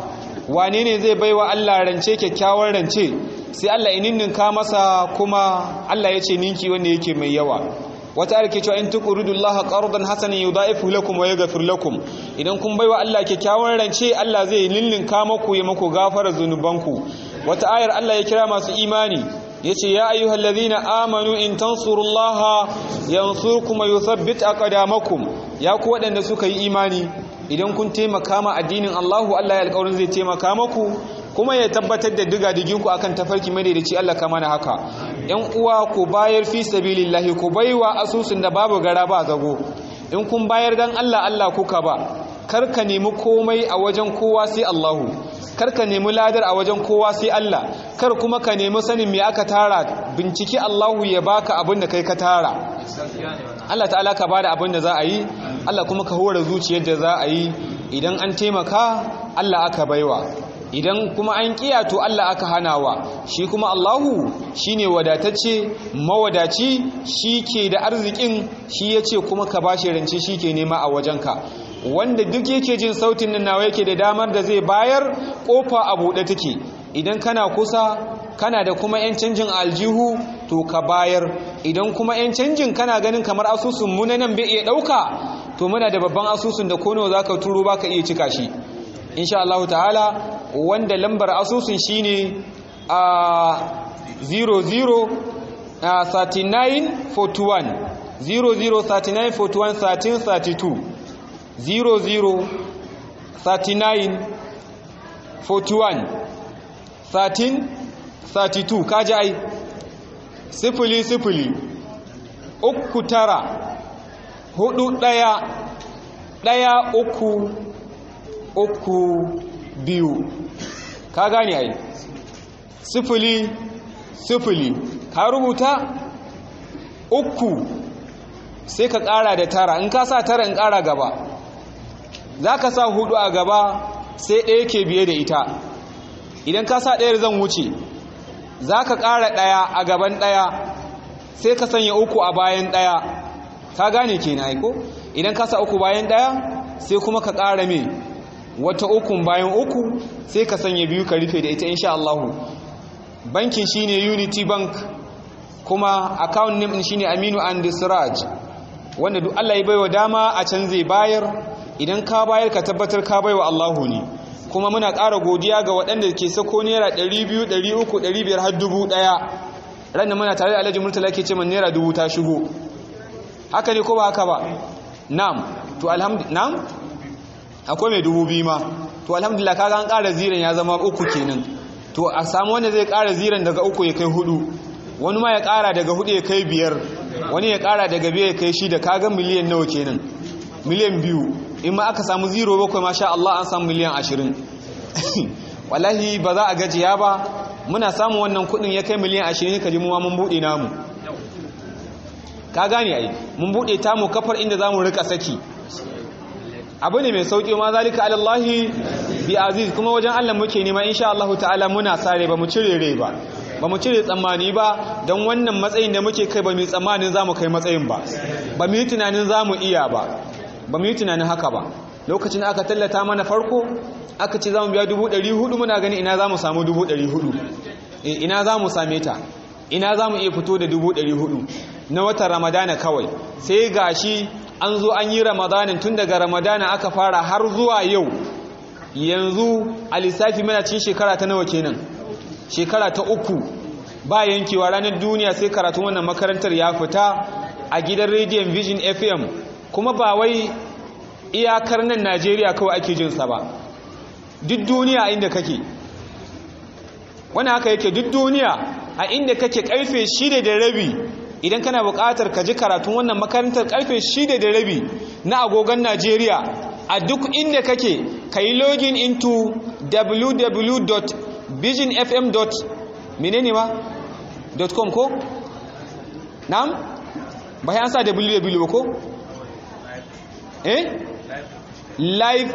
wane ne zai baiwa Allah rance kyakkyawar rance sai Allah ya ninninka masa kuma Allah ya ce ninki wanda yake mai yawa wata ayar ke cewa in tuqridullaha qardan hasanan yudaifu lakum wa yaghfir lakum idan kun baiwa Allah kyakkyawar rance Allah zai ninninka maku ya maku gafara zunubanku wata ayar Allah ya kira masu imani yace ya ayyuhal ladhina amanu in tansurullaha yansurkum wa yuthabbit aqdamakum ya ku wadanda suka yi imani idan kun taimaka ma addinin Allahu Allah ya alƙawarin zai taimaka maku kuma ya tabbatar da diga diginku akan tafarki madaidaici Allah kama na haka yan uwa ku bayar fi sabilillahi ku baiwa asusun da babu gara ba zago in kun bayar dan Allah Allah kuka ba kar ka nemi komai a wajen kowa sai Allahu kar ka nemi ladar a wajen kowa sai Allah kar kuma ka nemi sanin me aka tara binciki Allahu ya baka abin da kai ka tara Allah ta'ala ka bada abin da za a yi Allah kuma ka hore zuciyar da za a yi idan an taimaka Allah aka baiwa idan kuma an kiya to Allah aka hanawa shi kuma Allahu shine wadatacce mawadaci shi ke da arzikin shi yace kuma ka bashi rance shi ke nema a wajenka wanda duk yake jin sautin nan nawa yake da damar da zai bayar kofa a buɗe take idan kana kusa kana da kuma 'yan canjin aljihu to ka bayar idan kuma 'yan canjin kana ganin kamar asusun mu na nan bai iya ɗauka to muna da babban asusun da kono za ka turo ba ka iya cika shi insha Allah ta'ala wanda lambar asusun shi ne a 00 3941 003941 1332 00 39 41 13 32 kaji ai sifili sifili uku tara hudu daya daya uku uku biyu ka gane ai sifili sifili ka rubuta uku sai ka kara da tara in ka sa tara in kara gaba za ka sa hudu a gaba sai ɗaya ke biye da ita idan ka sa ɗayar zan wuce za ka ƙara ɗaya a gaban ɗaya sai ka sanya uku a bayan ɗaya ka gane ke na aiko idan ka sa uku bayan ɗaya sai kuma ka ƙara mai wata ukun bayan uku sai ka sanya biyu ka rufe da ita insha Allahu bankin shine unity bank kuma account name shine aminu and siraj wanda duk Allah ya baiwa dama a can zai bayar idan ka bayar ka tabbatar ka baiwa Allahu ne kuma muna ƙara godiya ga waɗanda ke sako naira 200 300 500 har dubu ɗaya ranar muna tare da alhaji murtala ke ce man naira dubu ta shigo haka ne ko ba haka ba na'am to alhamdulillah na'am akwai mai dubu biyu ma to alhamdulillah kaga an ƙara ziran ya zama uku kenan to a samu wanda zai ƙara ziran daga uku ya kai hudu wani ma ya ƙara daga hudu ya kai biyar wani ya ƙara daga biyar ya kai shida kaga miliyan nawa kenan miliyan biyu in ma aka samu zero bakwai masha Allah an samu miliyan ashirin wallahi ba za a gajiya ba muna samun wannan kudin ya kai miliyan ashirin ka ji muwa mun buɗe namu ka gane ai mun buɗe tamu kafar inda za mu rika saki abu ne mai sauƙi ma zalika alallahi bi aziz kuma wajen Allah muke nema insha Allah ta'ala muna sare ba mu cire rai ba ba mu cire tsammani ba don wannan matsayin da muke kai ba mu tsammanin za mu kai matsayin ba ba mu yi tunanin za mu iya ba ba mu yi tunanin haka ba lokacin aka tallata mana farko aka ce za mu biya dubu ɗari hudu muna gani ina za mu samu dubu ɗari hudu ina za mu same ta ina za mu iya fito da dubu ɗari hudu na watan ramadana kawai sai gashi an zo an yi ramadanin tun daga ramadana aka fara har zuwa yau yanzu a lissafi mana cin shekara ta nawa kenan shekara ta uku ba yankewa ranar duniya sai karatun wannan makarantar ya fita a gidan rediyon vision fm kuma ba wai iyakar nan najeriya kawai ake jinsa ba duk duniya a inda kake wani haka yake duk duniya a inda kake karfe shida da rabi idan kana buƙatar ka ji karatun wannan makarantar karfe shida da rabi na agogon najeriya a duk inda kake ka yi login into www.visionfm. menene ma .com ko? na'am? ba ya sa www ba ko? eh? live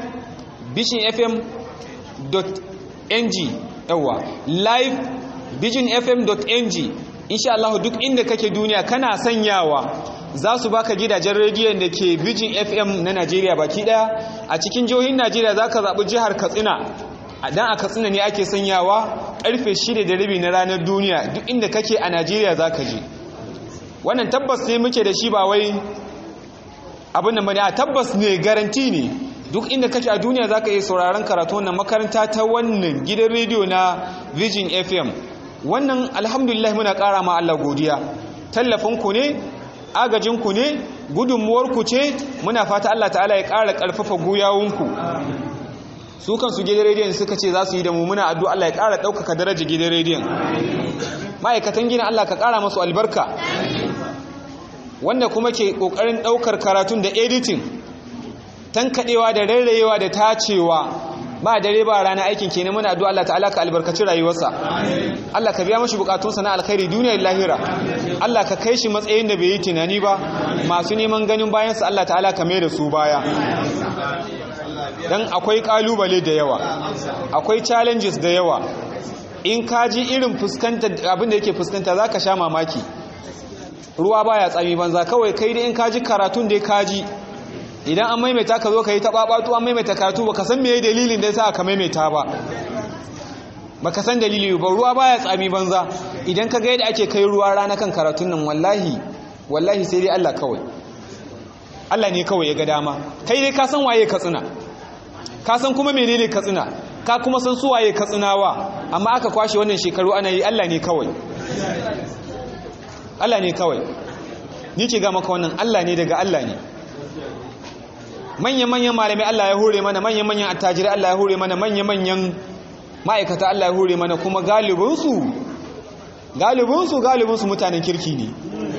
visionfm.ng yawa live visionfm.ng insha Allah duk inda kake duniya kana sanyawa za su baka gidajen rediyon da ke Vision FM na Najeriya baki daya a cikin jihohin Najeriya za ka zaɓi jihar Katsina dan a katsina ne ake sanyawa karfe 6 da rabi na ranar duniya duk inda kake a Najeriya zaka je wannan tabbas ne muke da shi ba wai abin da bane a tabbas ne garanti ne duk inda kake a duniya zaka iya sauraron karatu wannan makaranta ta wannan gidan rediyo na Virgin FM wannan alhamdulillah muna ƙara ma Allah godiya tallafin ku ne agajin ku ne gudunmuwar ku ce muna fata Allah ta'ala ya ƙara ƙarfafa guyawunku su kansu gidan rediyon suka ce za su yi da mu muna addu'a Allah ya ƙara ɗaukaka daraja gidan rediyon ma'aikatan gina Allah ka ƙara masu albarka wanda kuma ke ƙoƙarin ɗaukar karatun da editing tankaɗewa da rairayewa da tacewa ba dare ba rana aikin kenan muna addu'a Allah ta'ala ka albarkaci rayuwarsa Allah ka biya mashi bukatunsa na alkhairi duniya da lahira Allah ka kai shi matsayin da bai yi tunani ba masu neman ganin bayansa Allah ta'ala ka mai da su baya dan akwai kalubale da yawa akwai challenges da yawa in ka ji irin fuskanta abinda yake fuskanta zaka sha mamaki ruwa baya tsami banza kawai kai da in ka ji karatun da ka ji idan an maimaita ka zo ka yi taɓaɓatu an maimaita karatu ba ka san me dalilin da ya sa aka maimaita ba ba ka san dalili ba ruwa baya tsami banza idan ka ga yadda ake kai ruwa rana kan karatun nan wallahi wallahi sai dai Allah kawai Allah ne kawai ya ga dama kai dai ka san waye katsina ka san kuma menene katsina ka kuma san su waye katsinawa amma aka kwashe wannan shekaru ana yi Allah ne kawai Allah ne kawai ni ke ga maka wannan Allah ne daga Allah ne manya-manyan malamai Allah ya hore mana manya-manyan attajirai Allah ya hore mana manya-manyan ma'aikata Allah ya hore mana kuma galibinsu galibinsu galibinsu mutanen kirki ne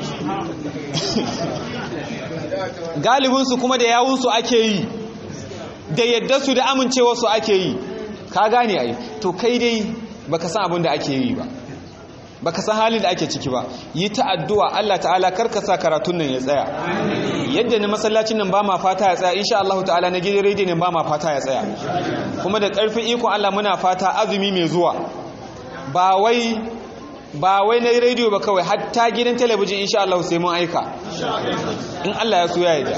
galibinsu kuma da yawunsu ake yi da yadda su da amincewa su ake yi ka gane ai to kai dai baka san abin da ake yi ba baka san halin da ake ciki ba yi ta addu'a Allah ta'ala karka sa karatun nan ya tsaya yadda na masallacin nan ba ma fata ya tsaya insha Allah ta'ala na gidan rediyo nan ba ma fata ya tsaya kuma da karfin iko Allah muna fata azumi mai zuwa ba wai ba wai na rediyo ba kawai hatta gidan talabijin insha Allah sai mun aika in Allah ya so ya yi da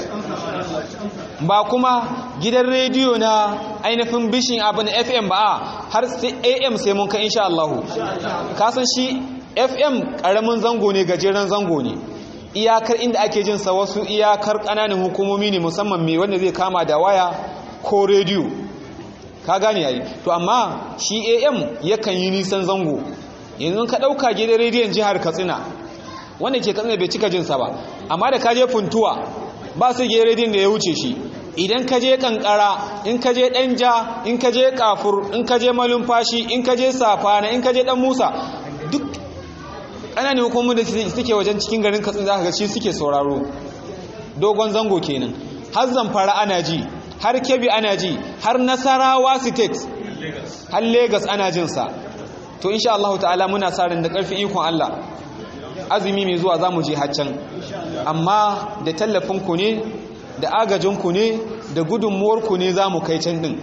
ba kuma gidan rediyo na ainihin bishin abin FM ba har sai AM sai mun kai insha Allah kasan shi FM karamin zango ne gajeren zango ne iyakar inda ake jin sa wasu iyakar kananan hukumomi ne musamman mai wanda zai kama da waya ko rediyo ka gane yayi to amma shi AM yakan yi nisan zango yanzu ka dauka gidan rediyon jihar Katsina wanda ke Katsina bai cika jin sa ba amma da ka je funtuwa ba su gidan rediyon da ya wuce shi idan ka je kankara in ka je danja in ka je kafur in ka je malumfashi in ka je safana in ka je dan musa duk ana ne hukumomin da suke wajen cikin garin katsin za ka ga shi suke sauraro dogon zango kenan har zamfara ana ji har kebbi ana ji har nasarawa state har lagos ana jinsa to insha Allah ta'ala muna sa ran da karfin ikon Allah azumi mai zuwa za mu je haccan amma da tallafinku ne da agajinku ne da gudunmuwarku ne za mu kai can ɗin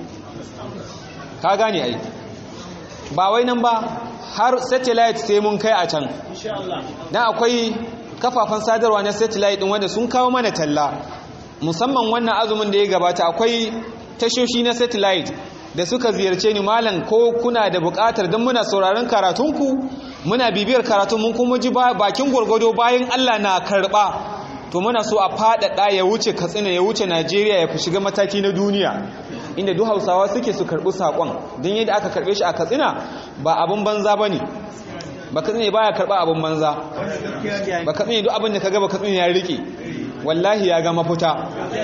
ka gane ai ba wai nan ba har satellite sai mun kai a can dan akwai kafafen sadarwa na satellite ɗin wanda sun kawo mana talla musamman wannan azumin da ya gabata akwai tashoshi na satellite da suka ziyarce ni malam ko kuna da buƙatar don muna sauraron karatunku muna bibiyar karatun mun kuma ji bakin gwargwado bayan Allah na karɓa to muna so a faɗaɗa ya wuce katsina ya wuce najeriya ya fi shiga mataki na duniya inda duk hausawa suke su karɓi saƙon don yadda aka karɓe shi a katsina ba abin banza ba ne ba katsina ba ya karɓa abin banza ba katsina duk abin da ka gaba katsina ya riƙe wallahi ya ga mafuta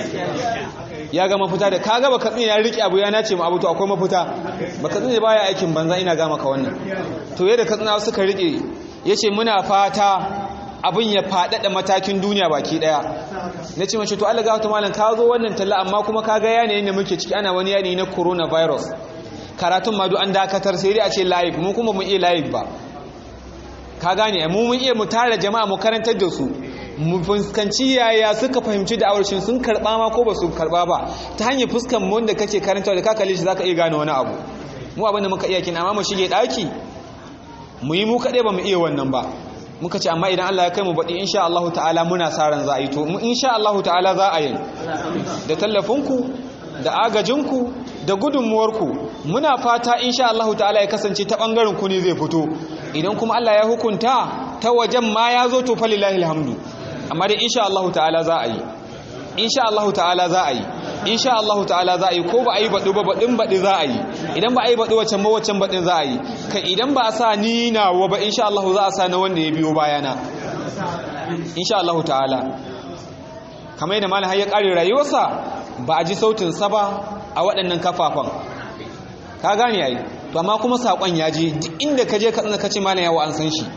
ya ga mafuta da ka gaba katsina ya riƙe abu ya nace ma abu to akwai mafuta ba katsina ba ya aikin banza ina ga maka wannan to yadda katsina suka riƙe ya ce muna fata abin ya faɗaɗa matakin duniya baki ɗaya na ce mace to Allah ga wata malam ka zo wannan talla amma kuma ka ga yanayin da muke ciki ana wani yanayi na coronavirus karatun ma duk an dakatar sai dai a ce live mu kuma mu iya live ba ka gane mu mun iya mu tara jama'a mu karantar da su mu fuskanci yaya suka fahimci da awarshin sun karba ma ko ba su karba ba ta hanyar fuskan mu wanda kake karanta da ka kalle shi zaka iya gane wani abu mu abin da muka iya kina amma mu shige daki mu yi mu kaɗai ba mu iya wannan ba muka ce amma idan Allah ya kai mu baɗi insha Allah ta'ala muna sa ran za a yi to insha Allah ta'ala za a yi da tallafinku da agajinku da gudunmuwarku muna fata insha Allah ta'ala ya kasance ta bangaren ku ne zai fito idan kuma Allah ya hukunta ta wajen ma ya zo to falillahi alhamdu amma dai insha Allah ta'ala za a yi insha Allah ta'ala za a yi insha Allah ta'ala za a yi ko ba a yi baɗi ba baɗin baɗi za a yi idan ba a yi baɗi waccan ba waccan baɗin za a yi ka idan ba a sa ni nawa ba insha Allah za a sa na wanda ya biyo bayana insha Allah ta'ala kamar yadda malam har ya ƙare rayuwarsa ba a ji sautinsa ba a waɗannan kafafan ka gane yayi to amma kuma saƙon ya je duk inda ka je ka tsina kace malam yawa an san shi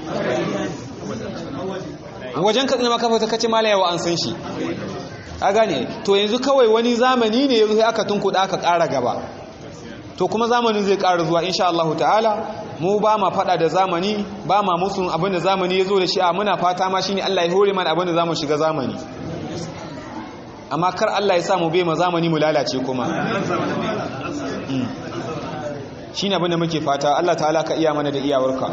wajen ka tsina makafa ta kace malam yawa an san shi ka gane to yanzu kawai wani zamani ne yanzu sai aka tunkuɗa aka ƙara gaba to kuma zamanin zai ƙara zuwa insha Allah ta'ala mu ba ma faɗa da zamani ba ma musun abin da zamani ya zo da shi a muna fata ma shine Allah ya hore mana abin da zamu shiga zamani amma kar Allah ya sa mu bai ma zamani mu lalace kuma shine abin da muke fata Allah ta'ala ka iya mana da iyawarka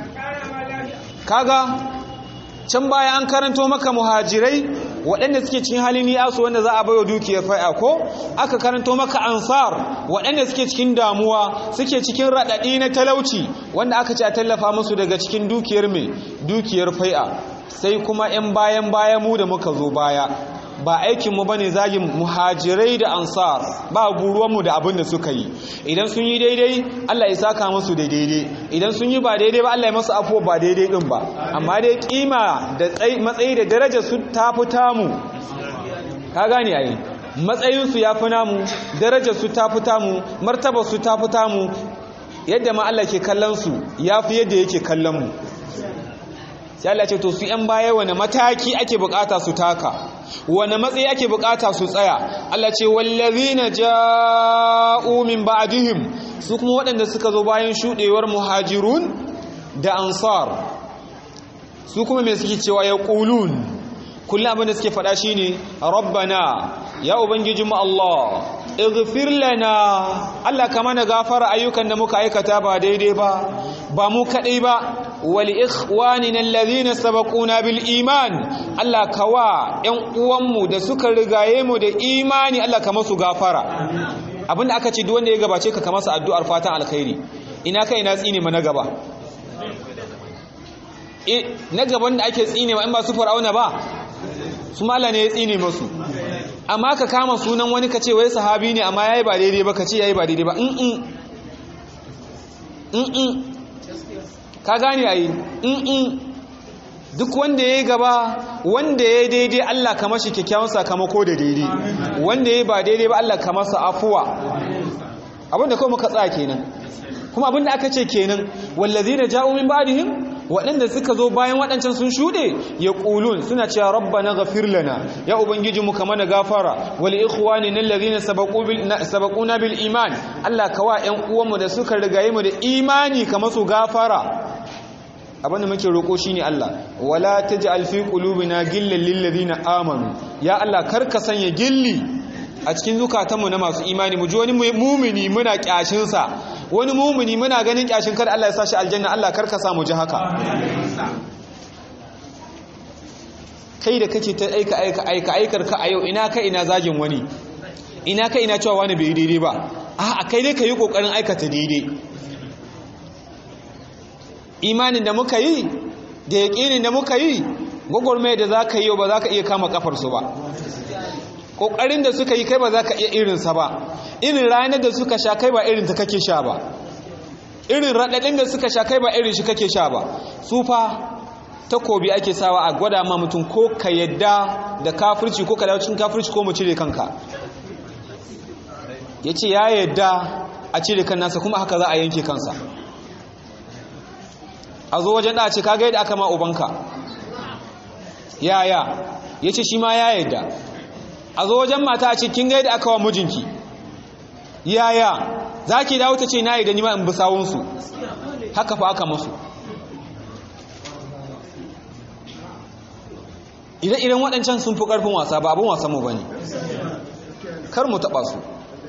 kaga can baya an karanto maka muhajirai waɗanda suke cikin halin ni'asu wanda za a bayo dukiyar fai'a ko aka karanto maka ansar waɗanda suke cikin damuwa suke cikin raɗaɗi na talauci wanda aka ce a tallafa musu daga cikin dukiyar mai dukiyar fai'a sai kuma 'yan bayan baya mu da muka zo baya ba aikinmu ba ne zagin muhajirai da ansar ba buruwanmu da abin da suka yi idan sun yi daidai allah ya saka musu da daidai idan sun yi ba daidai ba allah ya masu afuwa ba daidai din ba amma dai kima da matsayi da daraja su ta fi tamu ka gane yayi matsayinsu ya fi namu darajar su ta fi tamu martabar su ta fi tamu yadda ma allah ke kallon su ya fi yadda yake kallon mu sai Allah ce to su yan baya wani mataki ake bukata su taka wani matsayi ake bukata su tsaya Allah ce wallazina ja'u min ba'dihim su kuma waɗanda suka zo bayan shudewar muhajirun da ansar su kuma me suke cewa ya qulun kullum abin da suke faɗa shine rabbana ya ubangijinmu Allah ighfir lana Allah ka mana gafara ayyukan da muka aikata ba daidai ba ba mu kadai ba wal ikhwanina alladhina sabaquna bil iman Allah ka wa ƴan uwanmu da suka rigaye mu da imani Allah ka masu gafara abinda aka ce duk wanda ya gabace ka ka masa addu'ar fatan alkhairi ina kai na tsine ma na gaba na gaban da ake tsine ma in ba su fir'auna ba su mala ne ya tsine masu amma ka kama sunan wani ka ce wai sahabi ne amma yayi ba daidai ba ka ce yayi ba daidai ba in in ka gane ayi in duk wanda yayi gaba wanda yayi daidai Allah ka mashi kyakkyawan sakamako da daidai wanda yayi ba daidai ba Allah ka masa afuwa abinda kawai muka tsaya kenan kuma abinda aka ce kenan wallazina ja'u min ba'dihim waɗanda suka zo bayan waɗancan sun shuɗe ya ƙulun suna cewa rabbana ghafir lana ya ubangiji mu mana gafara wal ikhwani nan ladina sabaquna bil iman Allah kawa ƴan uwanmu da suka rigaye mu da imani kamar su gafara abin da muke roƙo shine Allah wala taj'al fi qulubina gillan lil ladina amanu ya Allah karka sanya gilli a cikin zukatanmu na masu imani mu ji wani mumini muna kyashin sa wani mumuni muna ganin kyashin kar Allah ya sashi aljanna Allah karka samu ji haka kai da kake ta aika aika aika aikar ka a yau ina ka ina zagin wani ina ka ina cewa wani bai daidai ba a kai dai ka yi kokarin aikata daidai imanin da muka yi da yaƙinin da muka yi gwagwarmai da za ka yi ba za ka iya kama kafarsu ba ƙoƙarin da suka yi kai ba za ka iya irinsa ba irin ranar da suka sha kai ba irin ta kake sha ba irin raɗaɗin da suka sha kai ba irin shi kake sha ba su fa takobi ake sawa a gwada ma mutum ko ka yadda da kafirci ko ka dawo cikin kafirci ko mu cire kanka ya ce ya yadda a cire kan nasa kuma haka za a yanke kansa a zo wajen ɗace kaga yadda aka ma ubanka yaya ya ce shi ma ya yadda a zo wajen mata a ce kin ga yadda aka wa mijinki yaya za ki dawo ta ce na yi da nima in bi sawunsu haka fa aka masu ire-iren waɗancan sun fi ƙarfin wasa ba abin wasan mu ba ne kar mu taɓa su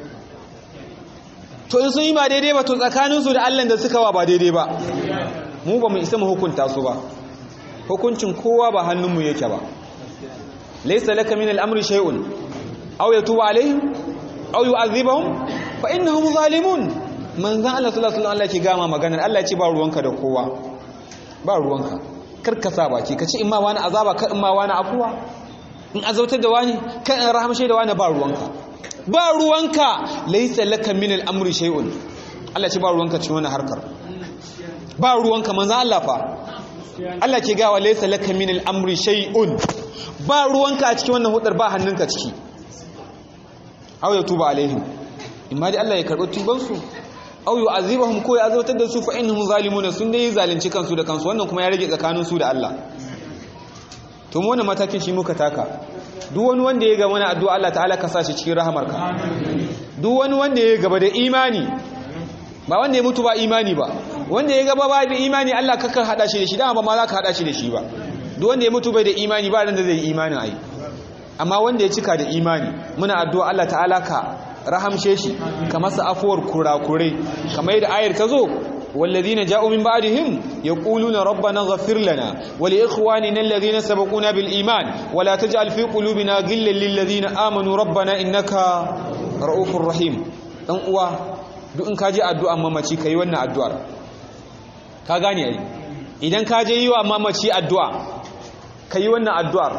to in sun yi ba daidai ba to tsakaninsu da allan da suka wa ba daidai ba mu ba mu isa mu hukunta su ba hukuncin kowa ba hannunmu yake ba laisa laka min al'amri shay'un aw yatubu alaihim aw yu'adhibuhum fa innahum zalimun manzan Allah sallallahu alaihi Allah ke gama maganar Allah ce ba ruwanka da kowa ba ruwanka kar ka sa baki ka ce in ma wani azaba ka in ma wani afuwa in azautar da wani ka in rahamshe da wani ba ruwanka ba ruwanka laysa laka min al-amri shay'un Allah ce ba ruwanka cikin wani harkar ba ruwanka manzan Allah fa Allah ke gawa laysa laka min al-amri shay'un ba ruwanka a cikin wannan hudar ba hannunka ciki aw ya tuba alaihim imma dai Allah ya karbi tuban su aw yu'azibahum ko ya azabtar da su fa innahum zalimun sun dai zalunci kansu da kansu wannan kuma ya rage tsakanin su da Allah to mu wannan matakin shi muka taka duk wani wanda ya ga wani addu'a Allah ta'ala ka sa shi cikin rahamarka duk wani wanda ya gaba da imani ba wanda ya mutu ba imani ba wanda ya gaba ba da imani Allah kakar hada shi da shi dama ba ma za ka hada shi da shi ba duk wanda ya mutu bai da imani ba ran da zai yi imanin ai amma wanda ya cika da imani muna addu'a Allah ta'ala ka rahamshe shi ka masa afuwar kurakurai kamar yadda ayar ta zo والذين جاءوا من بعدهم يقولون ربنا اغفر لنا ولإخواننا الذين سبقونا بالإيمان ولا تجعل في قلوبنا غلا للذين آمنوا ربنا إنك رؤوف رحيم dan uwa duk in ka je addu'a mamaci kai wannan addu'ar ka gane ai idan ka je yi wa mamaci addu'a kai wannan addu'ar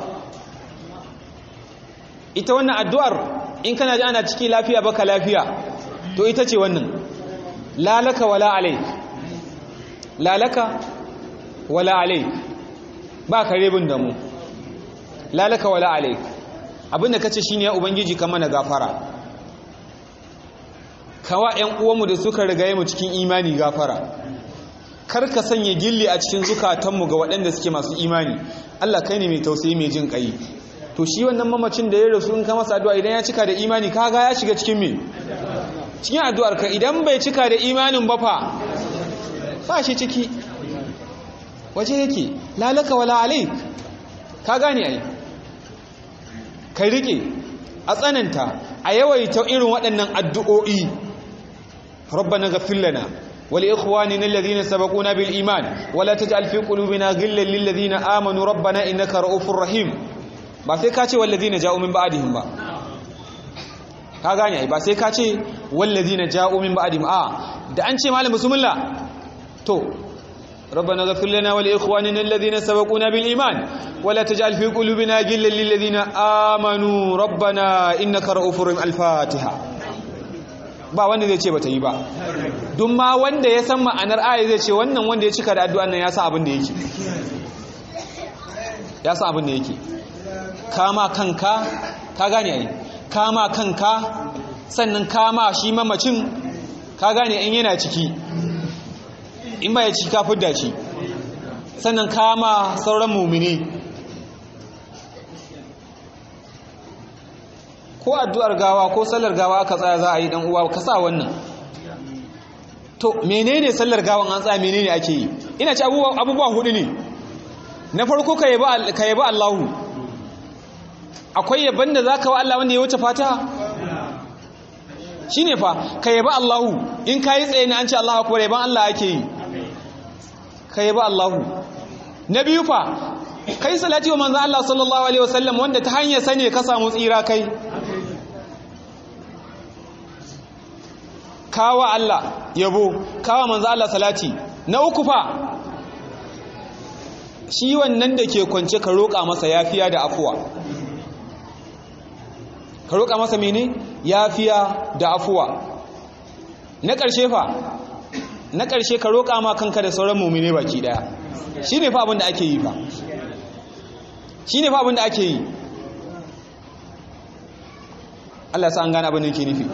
ita wannan addu'ar in kana ji ana ciki lafiya baka lafiya to ita ce wannan lalaka wala alaik lalaka wala alaik ba ka rebin da mu lalaka wala alaik abinda ka ce shi ne ya ubangiji ka mana gafara kawa ‘yan uwanmu da suka rigaye mu cikin imani gafara kar ka sanya gilli a cikin zukatanmu ga waɗanda suke masu imani Allah kai ne mai tausayi mai jin ƙai to shi wannan mamacin da ya rasu in ka masa addu'a idan ya cika da imani kaga ya shiga cikin me cikin addu'ar ka idan bai cika da imanin ba fa ba shi ciki waje yake lalaka wala alaik ka gane ai ka rike a tsananta a yawaita irin waɗannan addu'o'i rabbana ghafir lana ولإخواننا الذين سبقونا بالإيمان ولا تجعل في قلوبنا غلا للذين آمنوا ربنا إنك رؤوف رحيم ba sai ka ce wallazina ja'u min ba'dihim ba ka gane ai ba sai ka ce wallazina ja'u min ba'dihim a da an ce malam bismillah to ربنا اغفر لنا ولإخواننا الذين سبقونا بالإيمان ولا تجعل في قلوبنا غلا للذين آمنوا ربنا إنك رؤوف رحيم الفاتحة ba wanda zai ce bata yi ba duk ma wanda ya san ma'anar aya zai ce wannan wanda ya cika da addu'an nan ya san abin da yake ya san abin da yake kama kanka ka gane ai kama kanka sannan kama shi mamacin ka gane in yana ciki in ba ya ciki ka fidda shi sannan kama sauran mumini ko addu'ar gawa ko sallar gawa aka tsaya za a yi dan uwa ka sa wannan to menene sallar gawan an tsaya menene ake yi ina ci abubuwa hudu ne na farko ka yabi Allahu akwai yaban da zaka wa Allah wanda ya wuce fata shine fa ka yabi Allahu in kai tsaye ne an ce Allahu akbar yaban Allah ake yi ka yabi Allahu na biyu fa kai salati wa manzo Allah sallallahu alaihi wasallam wanda ta hanyar sane ka samu tsira kai kawa Allah yabo kawa manzo Allah salati na uku fa shi wannan da ke kwance ka roƙa masa yafiya da afuwa ka roƙa masa mene yafiya da afuwa na ƙarshe fa na ƙarshe ka roƙa ma kanka da sauran mumine baki daya shine fa abin da ake yi fa shine fa abin da ake yi Allah sa an gane abin da yake nufi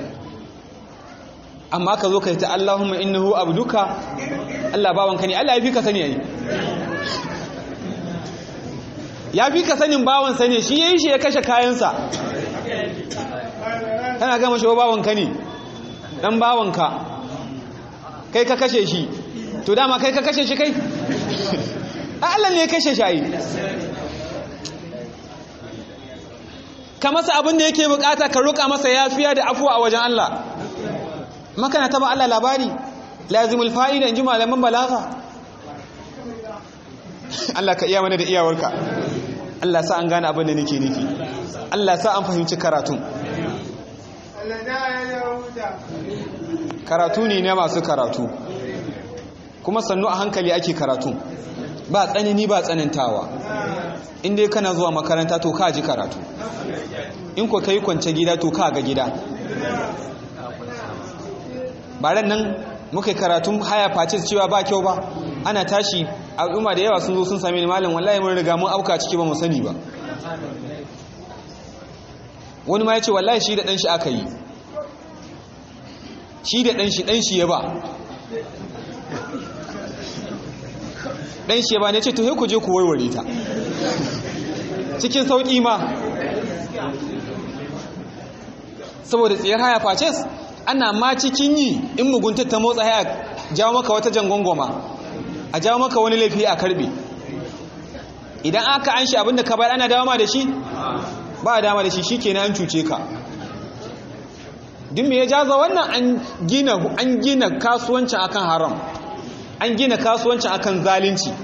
amma ka zo ka yi ta Allahumma innahu abduka Allah bawanka ne Allah ya fi ka sani yayi ya fi ka sanin bawansa ne shi yayi shi ya kashe kayansa kana gama shi bawanka ne dan bawanka kai ka kashe shi to dama kai ka kashe shi kai Allah ne ya kashe shi ai ka masa abin da yake bukata ka ruka masa yafiya da afuwa a wajen Allah makana taba Allah labari lazimul fa'ida in ji malaman balaga Allah ka iya mana da iyawarka Allah sa an gane abin da nake nufi Allah sa an fahimci karatun karatu ne na masu karatu kuma sannu a hankali ake karatu ba tsanani ba tsanantawa in dai kana zuwa makaranta to ka ji karatu in ko kai kwance gida to ka ga gida baran nan muka karatun haya facis cewa ba kyau ba ana tashi al'umma da yawa sun zo sun same ni malam wallahi mun riga mun auka ciki ba mu sani ba wani ma ya ce wallahi shi da ɗanshi aka yi shi da ɗanshi ɗanshi ya ba ɗanshi ya ba ne ce to ku je ku warware ta cikin sauƙi ma saboda tsayar haya faces ana ma cikin yi in mugunta ta motsa haya jawo maka wata jangongoma a jawo maka wani laifi a karbe idan aka an shi abinda ka bayar ana dama da shi ba a dama da shi shi kenan an cuce ka duk me ya jaza wannan an gina an gina kasuwancin akan haram an gina kasuwancin akan zalunci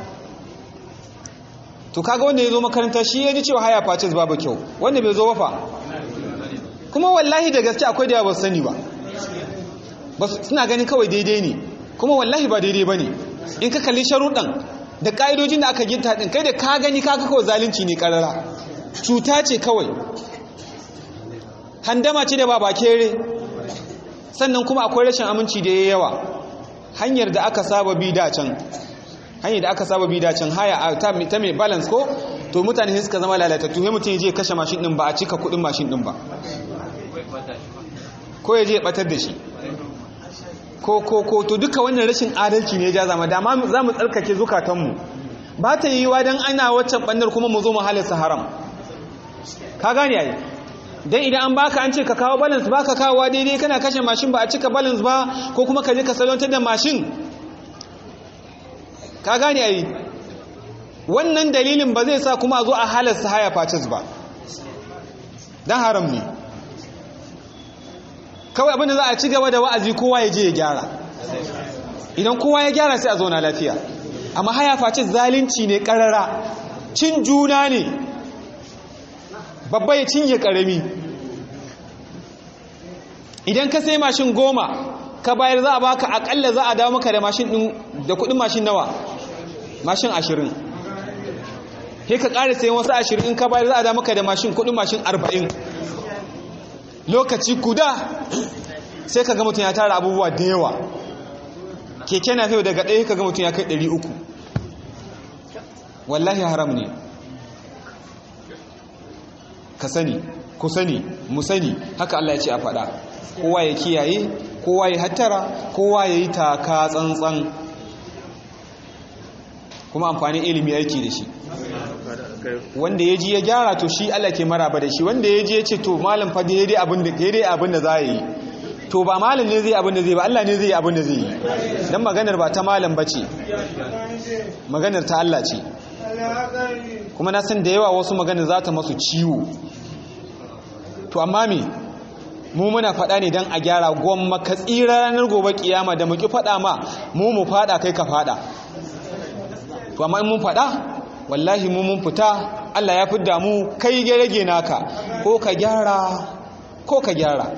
to kaga wanda ya zo makaranta shi ya ji cewa haya facis babu kyau wanda bai zo ba fa kuma wallahi da gaske akwai da yawa ba su sani ba suna ganin kawai daidai ne kuma wallahi ba daidai ba ne in ka kalli sharuɗan da ƙa'idojin da aka ginta ɗin kai da ka gani ka kawai zalunci ne ƙarara cuta ce kawai handama ce da ba ba kere sannan kuma akwai rashin aminci da ya yawa hanyar da aka saba bi da can hanyar da aka saba bi da can haya ta mai balance ko to mutane sai suka zama lalatattu sai mutum ya je kashe mashin din ba a cika kudin mashin din ba ko ya je ya batar da shi ko ko ko to duka wannan rashin adalci ne ya ja zama dama za mu tsarkake zukatanmu ba ta yi wa don ana waccan ɓannar kuma mu zo mu halarsa haram ka gane yayi dan idan an baka an ce ka kawo balance baka kawowa daidai kana kashe mashin ba a cika balance ba ko kuma ka je ka salwantar da mashin ka gane yayi wannan dalilin ba zai sa kuma a zo a halarsa haya facis ba dan haram ne kawai abinda za a ci gaba da wa'azi kowa ya je ya gyara idan kowa ya gyara sai a zauna lafiya amma haya face zalunci ne karara cin juna ne babba ya cinye karami idan ka sai mashin goma ka bayar za a baka akalla za a dawo maka da mashin din da kudin mashin nawa mashin ashirin he ka ƙara sayan wasu ashirin in ka bayar za a dawo maka da mashin kudin mashin arba'in lokaci guda sai ka ga mutum ya tara abubuwa da yawa keke na fiye daga ɗaya ka ga mutum ya kai ɗari uku wallahi haram ne ka sani ku sani mu sani haka Allah ya ce a faɗa kowa ya kiyaye kowa ya hattara kowa ya yi taka tsantsan kuma amfanin ilimi aiki da shi wanda ya ji ya gyara to shi Allah ke maraba da shi wanda ya ji ya ce to malam fa daidai abin da za a yi to ba malam ne zai abin da zai ba Allah ne zai abin da zai yi don maganar ba ta malam ba ce maganar ta Allah ce kuma na san da yawa wasu maganar za ta masu ciwo to amma me mu muna faɗa ne don a gyara gwamma ka tsira ranar gobe kiyama da muki faɗa ma mu mu faɗa kai ka faɗa to amma in mun faɗa wallahi mu mun fita Allah ya fidda mu kai rage naka ko ka gyara ko ka gyara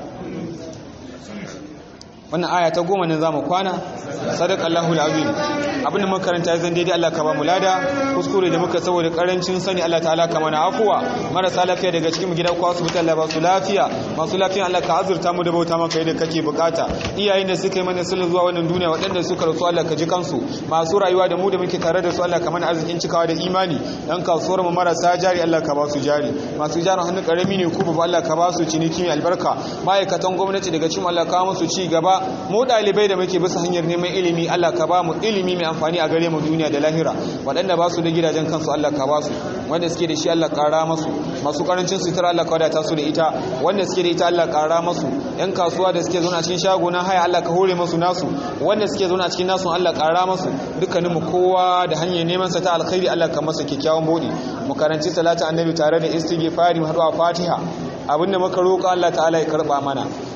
wannan aya ta goma nan zamu kwana sadaq Allahu alazim abinda muka karanta zan daidai Allah ka ba mu lada kuskure da muka saboda karancin sani Allah ta'ala ka mana afuwa marasa lafiya daga cikin gida ko asibiti Allah ba su lafiya masu lafiya Allah ka azurta mu da bauta maka yadda kake bukata iyayen da suka yi mana sulhu zuwa wannan duniya waɗanda suka rasu Allah ka ji kansu masu rayuwa da mu da muke tare da su Allah ka mana arzikin cikawa da imani dan kasuwar mu marasa jari Allah ka ba su jari masu jarin hannu karami ne ku ba Allah ka ba su ciniki mai albarka ma'aikatan gwamnati daga cikin Allah ka musu ci gaba mu ɗalibai da muke bisa hanyar neman ilimi Allah ka ba mu ilimi mai amfani a gare mu duniya da lahira waɗanda ba su da gidajen kansu Allah ka ba su wanda suke da shi Allah ƙara masu masu ƙarancin sutura Allah ka wadata su da ita wanda suke da ita Allah ƙara masu yan kasuwa da suke zauna cikin shago na haya Allah ka hore masu nasu wanda suke zauna cikin nasu Allah ƙara masu dukkanin mu kowa da hanyar neman sa ta alkhairi Allah ka masa kyakkyawan bodi mu karanci salatu annabi tare da istighfari mu haɗu a fatiha abinda muka roƙa Allah ta'ala ya karɓa mana